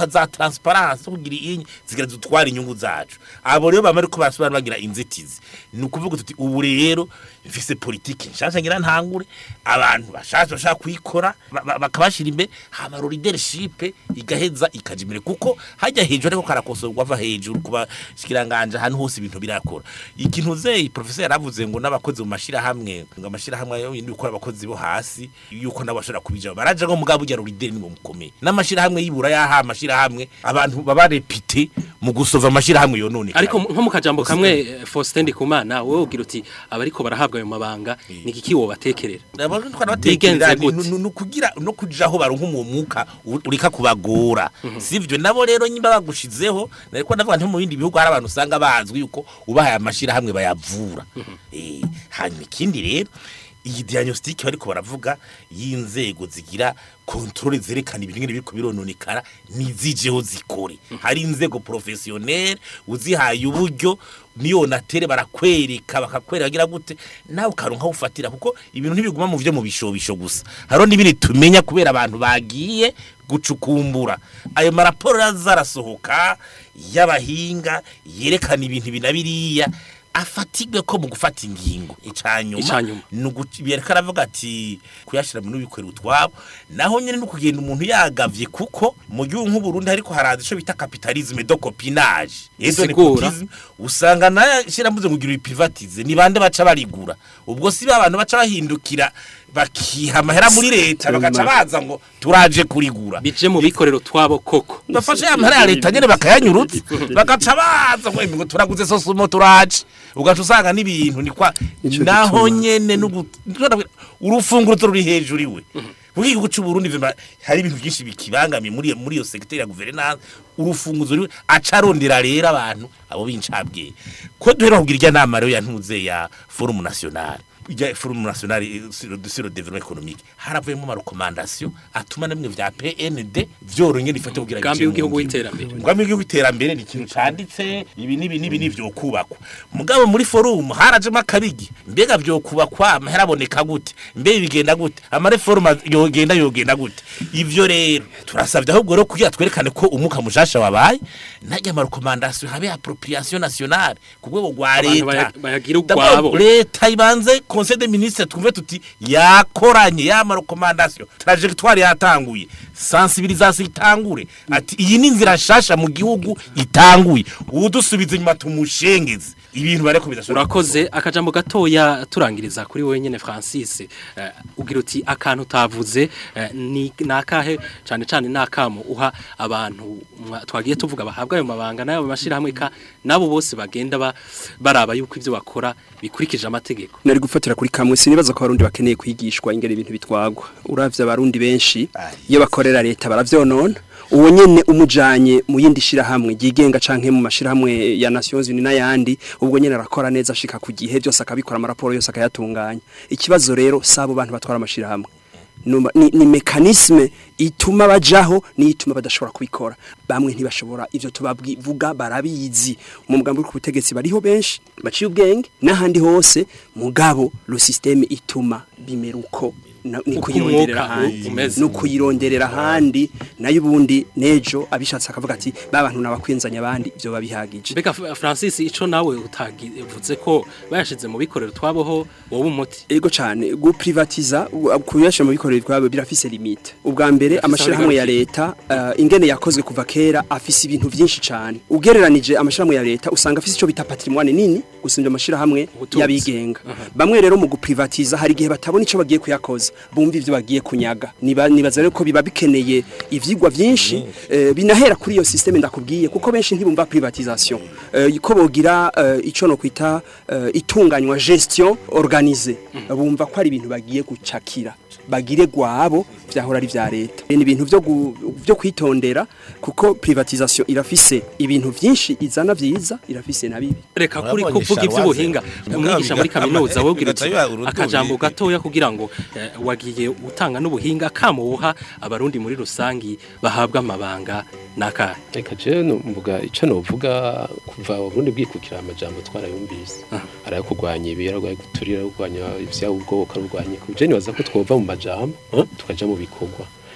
transparence kugira inyi zigira zitwara inyungu zacu abo rero bamari ko basobanura bagira inzitizi ni ukuvuga tuti ubu rero mfise politiki nshasha ngira ntangure abantu bashasha bashaka kuyikora ba- ba- bakabashira imbere hama leadership igaheza ikaja imbere kuko hajya hejuru ariko karakosorwa ava hejuru kuba shikiranganje ahantu hose ibintu birakora ikintu ze professor yaravuze ngo n'abakozi mu mashira hamwe ngo amashira hamwe yo yindi gukora abakozi bo hasi yuko nabo bashobora kubija baraje ngo mugabo ujya leader ni mukomeye n'amashira hamwe yibura yaha amashira hamwe abantu baba repite mu gusova amashira hamwe yonone ariko nko mu kajambo kamwe eh, Faustin Ndikumana wowe ugira uti abariko barahabwa ayo mabanga ni iki wobatekerera Nabona twanabatekerera Bigenze ni- gute? nu- nu- kugira no kujaho baronka mu mwuka u- urika kubagora sivyo nabo rero nyimba bagushizeho nariko ndavuga nti mu bindi bihugu hari abantu usanga bazwi yuko ubahaye amashira hamwe bayavura eh hanyuma ikindi rero iyi diagnostic bariko baravuga y'inzego zigira kontrole zerekana ibintu ngene biriko birononekara nizijeho zikore hari inzego professionnel uzihaye uburyo niyo natere barakwereka bakakwereka bagira gute nawe ukaronka ufatira kuko ibintu ntibiguma mu vyo mu bishobisho gusa haro n'ibindi tumenya kubera abantu bagiye gucukumbura ayo maraporo zarasohoka y'abahinga yerekana ibintu binabiriya afatigwe ko mu gufata ingingo icanyuma Icanyuma. nugubereka aravuga ati kuyashira mu bikorera utwabo naho nyene no kugenda umuntu yagavye kuko mu gihugu nk'u Burundi ariko haraza ico bita capitalisme de copinage ezo Sigura. nepotisme usanga nayo shiramuze kugira privatize ni bande baca barigura ubwo si ba bantu baca bahindukira bakiha amahera muri leta bagaca baza ngo turaje kurigura bije mu bikorero twabo koko bafashe ya mahera ya leta nyene bakayanyurutsa bagaca baza ngo ngo turaguze sosumo turaje ugaca usanga n'ibintu ni kwa Ico naho gituma. nyene n'ugu- urufunguro ruri hejuru iwe Muri igihugu cy'u Burundi vema hari ibintu byinshi bikibangamiye muri muri iyo secteur ya guverinance urufunguzo ruri acarondera rero abantu abo bincabwe ko duhera kugira irya nama rero yantuze ya forum national ijya forum national sur le- sur le développement économique haravuyemo ama recommandation atuma namwe vya PND vyoronye rifate kugira Umugambi bije mu w'igihugu ngiro. w'iterambere. umugambi w'igihugu w'iterambere ni ikintu canditse ibi n'ibi n'ibi nivyo kubakwa mugabo muri forum harajemo akabigi mbega vyo kubakwa amahera aboneka gute mbe bigenda gute amareforma yogenda yogenda gute ivyo rero turasavye ahubwo rero kugira twerekane ko umuka mushasha wabaye najya ama recommandation habe appropriation nationale ku rwego rwa Abantu leta baya- bayagira D'abord, ugwabo. leta ibanze conseil des ministres twumve tuti yakoranye ya ma recommandation trajectoire yatanguye sensibilisation itangure ati iyi ni inzira nshasha mu gihugu itanguye udusubiza inyuma tumushengeze ibintu bareko bidashobora urakoze akajambo gatoya turangiriza kuri wowe nyene Francis eh, ugira uti akantu utavuze eh, ni nakahe cyane cyane nakamo uha abantu mwa- twagiye tuvuga bahabwa ayo mabanga nayo bamashira hamwe ka nabo bose bagenda ba, baraba yuko ivyo bakora bikurikije amategeko nari gufatira kuri kamwe sinibaza ko abarundi bakeneye kwigishwa ingene ibintu bitwagwa uravye abarundi benshi iyo bakorera leta baravyonona uwo nyene umujanye mu yindi shirahamwe ryigenga canke mu mashirahamwe ya Nations Unies n'ayandi ubwo nyene arakora neza ashika ku gihe byose akabikora amaraporo yose akayatunganya ikibazo rero sabo bantu batwara amashirahamwe Numa- ni, ni mekanisme ituma bajaho ni ituma badashobora kubikora bamwe ntibashobora ivyo tubavuga barabizi mu mugambi uri ku butegetsi bariho benshi baciye ubwenge n'ahandi hose mugabo lo systeme ituma bimeruko na- ni Uko kuyironderera umwuka ahandi umeze. no kuyironderera ahandi nayo ubundi nejo abishatse akavuga ati ba bantu nabakwenzanya abandi byo babihagije Mbega F- Francis ico nawe utagivuze ko bayashize mu bikorero twaboho wowe umuti ego cyane guprivatiza u- kuyashyira mu bikorero twabo birafise limite ubwa mbere Birafise amashirahamwe ya leta uh, ingene yakozwe kuva kera afise ibintu vyinshi cyane ugereranije amashirahamwe ya leta usanga afise ico bita patrimoine nini gusumbya amashirahamwe Ubutunzi. y'abigenga bamwe rero mu guprivatiza hari igihe batabona ico bagiye kuyakoza bumva ivyo bagiye kunyaga Niba- nibaza rero ko biba bikeneye ivyigwa vyinshi eh, binahera kuri iyo systeme ndakubwiye kuko benshi ntibumva privatisation eh, ko bogira eh, ico no kwita eh, itunganywa gestion organisée bumva ko ari ibintu bagiye gucakira bagire gwabo vyahora ari vya leta ni ibintu vyo gu- vyo kwitondera kuko privatisation irafise ibintu vyinshi izana vyiza irafise na bibi reka kuri Urabonye kuvuga Charles ivy'ubuhinga Waze. umwigisha muri Mugabo kaminuza bigatama- wogira uti bigatama urundi akajambo buhinga. gatoya kugira ngo eh, wagiye utanga n'ubuhinga kamuha abarundi muri rusangi bahabwa amabanga naka reka je no mvuga ico novuga kuva uburundi bwikukira amajambo twarayumvise arayo kurwanya ibi arayo guturira kurwanya ivya ubwoko kurwanya kuje nibaza ko twova mu majambo eh, tukaja mu bikorwa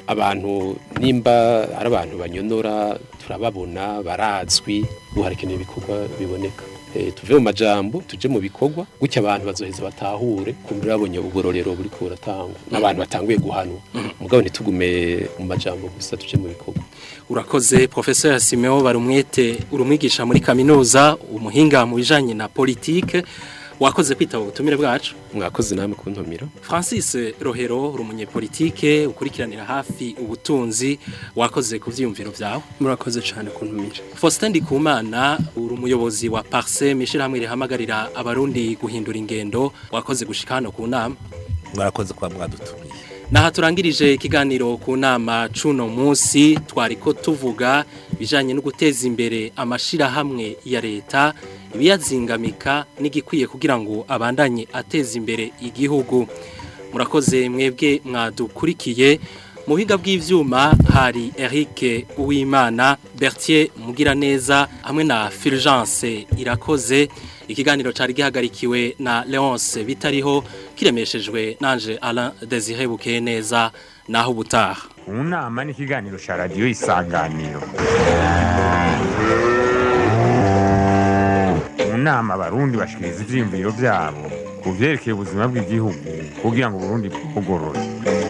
abantu nimba ari abantu banyonora turababona barazwi ubu harakenewe ibikorwa biboneka Eh, tuve mu majambo tuje mu bikorwa gutya abantu bazoheza batahure kumbura babonye uburorero buri ko buratangwa n'abantu batanguye guhanwa mugabo ntitugume mu majambo gusa tuje mu bikorwa urakoze professeur Simeo barumwete urumwigisha muri kaminuza umuhinga mu bijanye na politique wakoze kwitaba ubutumire bwacu mwakoze namwe kuntumira Francis Rohero uri umunyepolitike ukurikiranira hafi ubutunzi wakoze ku vyiyumviro vyawe murakoze cyane kuntumira Faustin Ndikumana uri umuyobozi wa Parse mishirahamwe rihamagarira abarundi guhindura ingendo wakoze gushika hano ku nama mwarakoze kuba mwadutumiye Naha turangirije ikiganiro ku nama cuno munsi twariko tuvuga bijanye no guteza imbere amashirahamwe ya leta ibiyazingamika n'igikwiye kugira ngo abandanye ateza imbere igihugu murakoze mwebwe mwadukurikiye mu biga bw'ivyuma hari Eric Uwimana Bertier Mugiraneza hamwe na Fulgence Irakoze ikiganiro cari gihagarikiwe na Leonce bitariho kiremeshejwe nanje Alain Désiré Bukeneza naho ubutaha mu nama n'ikiganiro cya radiyo isanganiro mu nama abarundi bashikiriza ivyiyumviro vyabo ku vyerekeye ubuzima bw'igihugu kugira ngo uburundi bugorore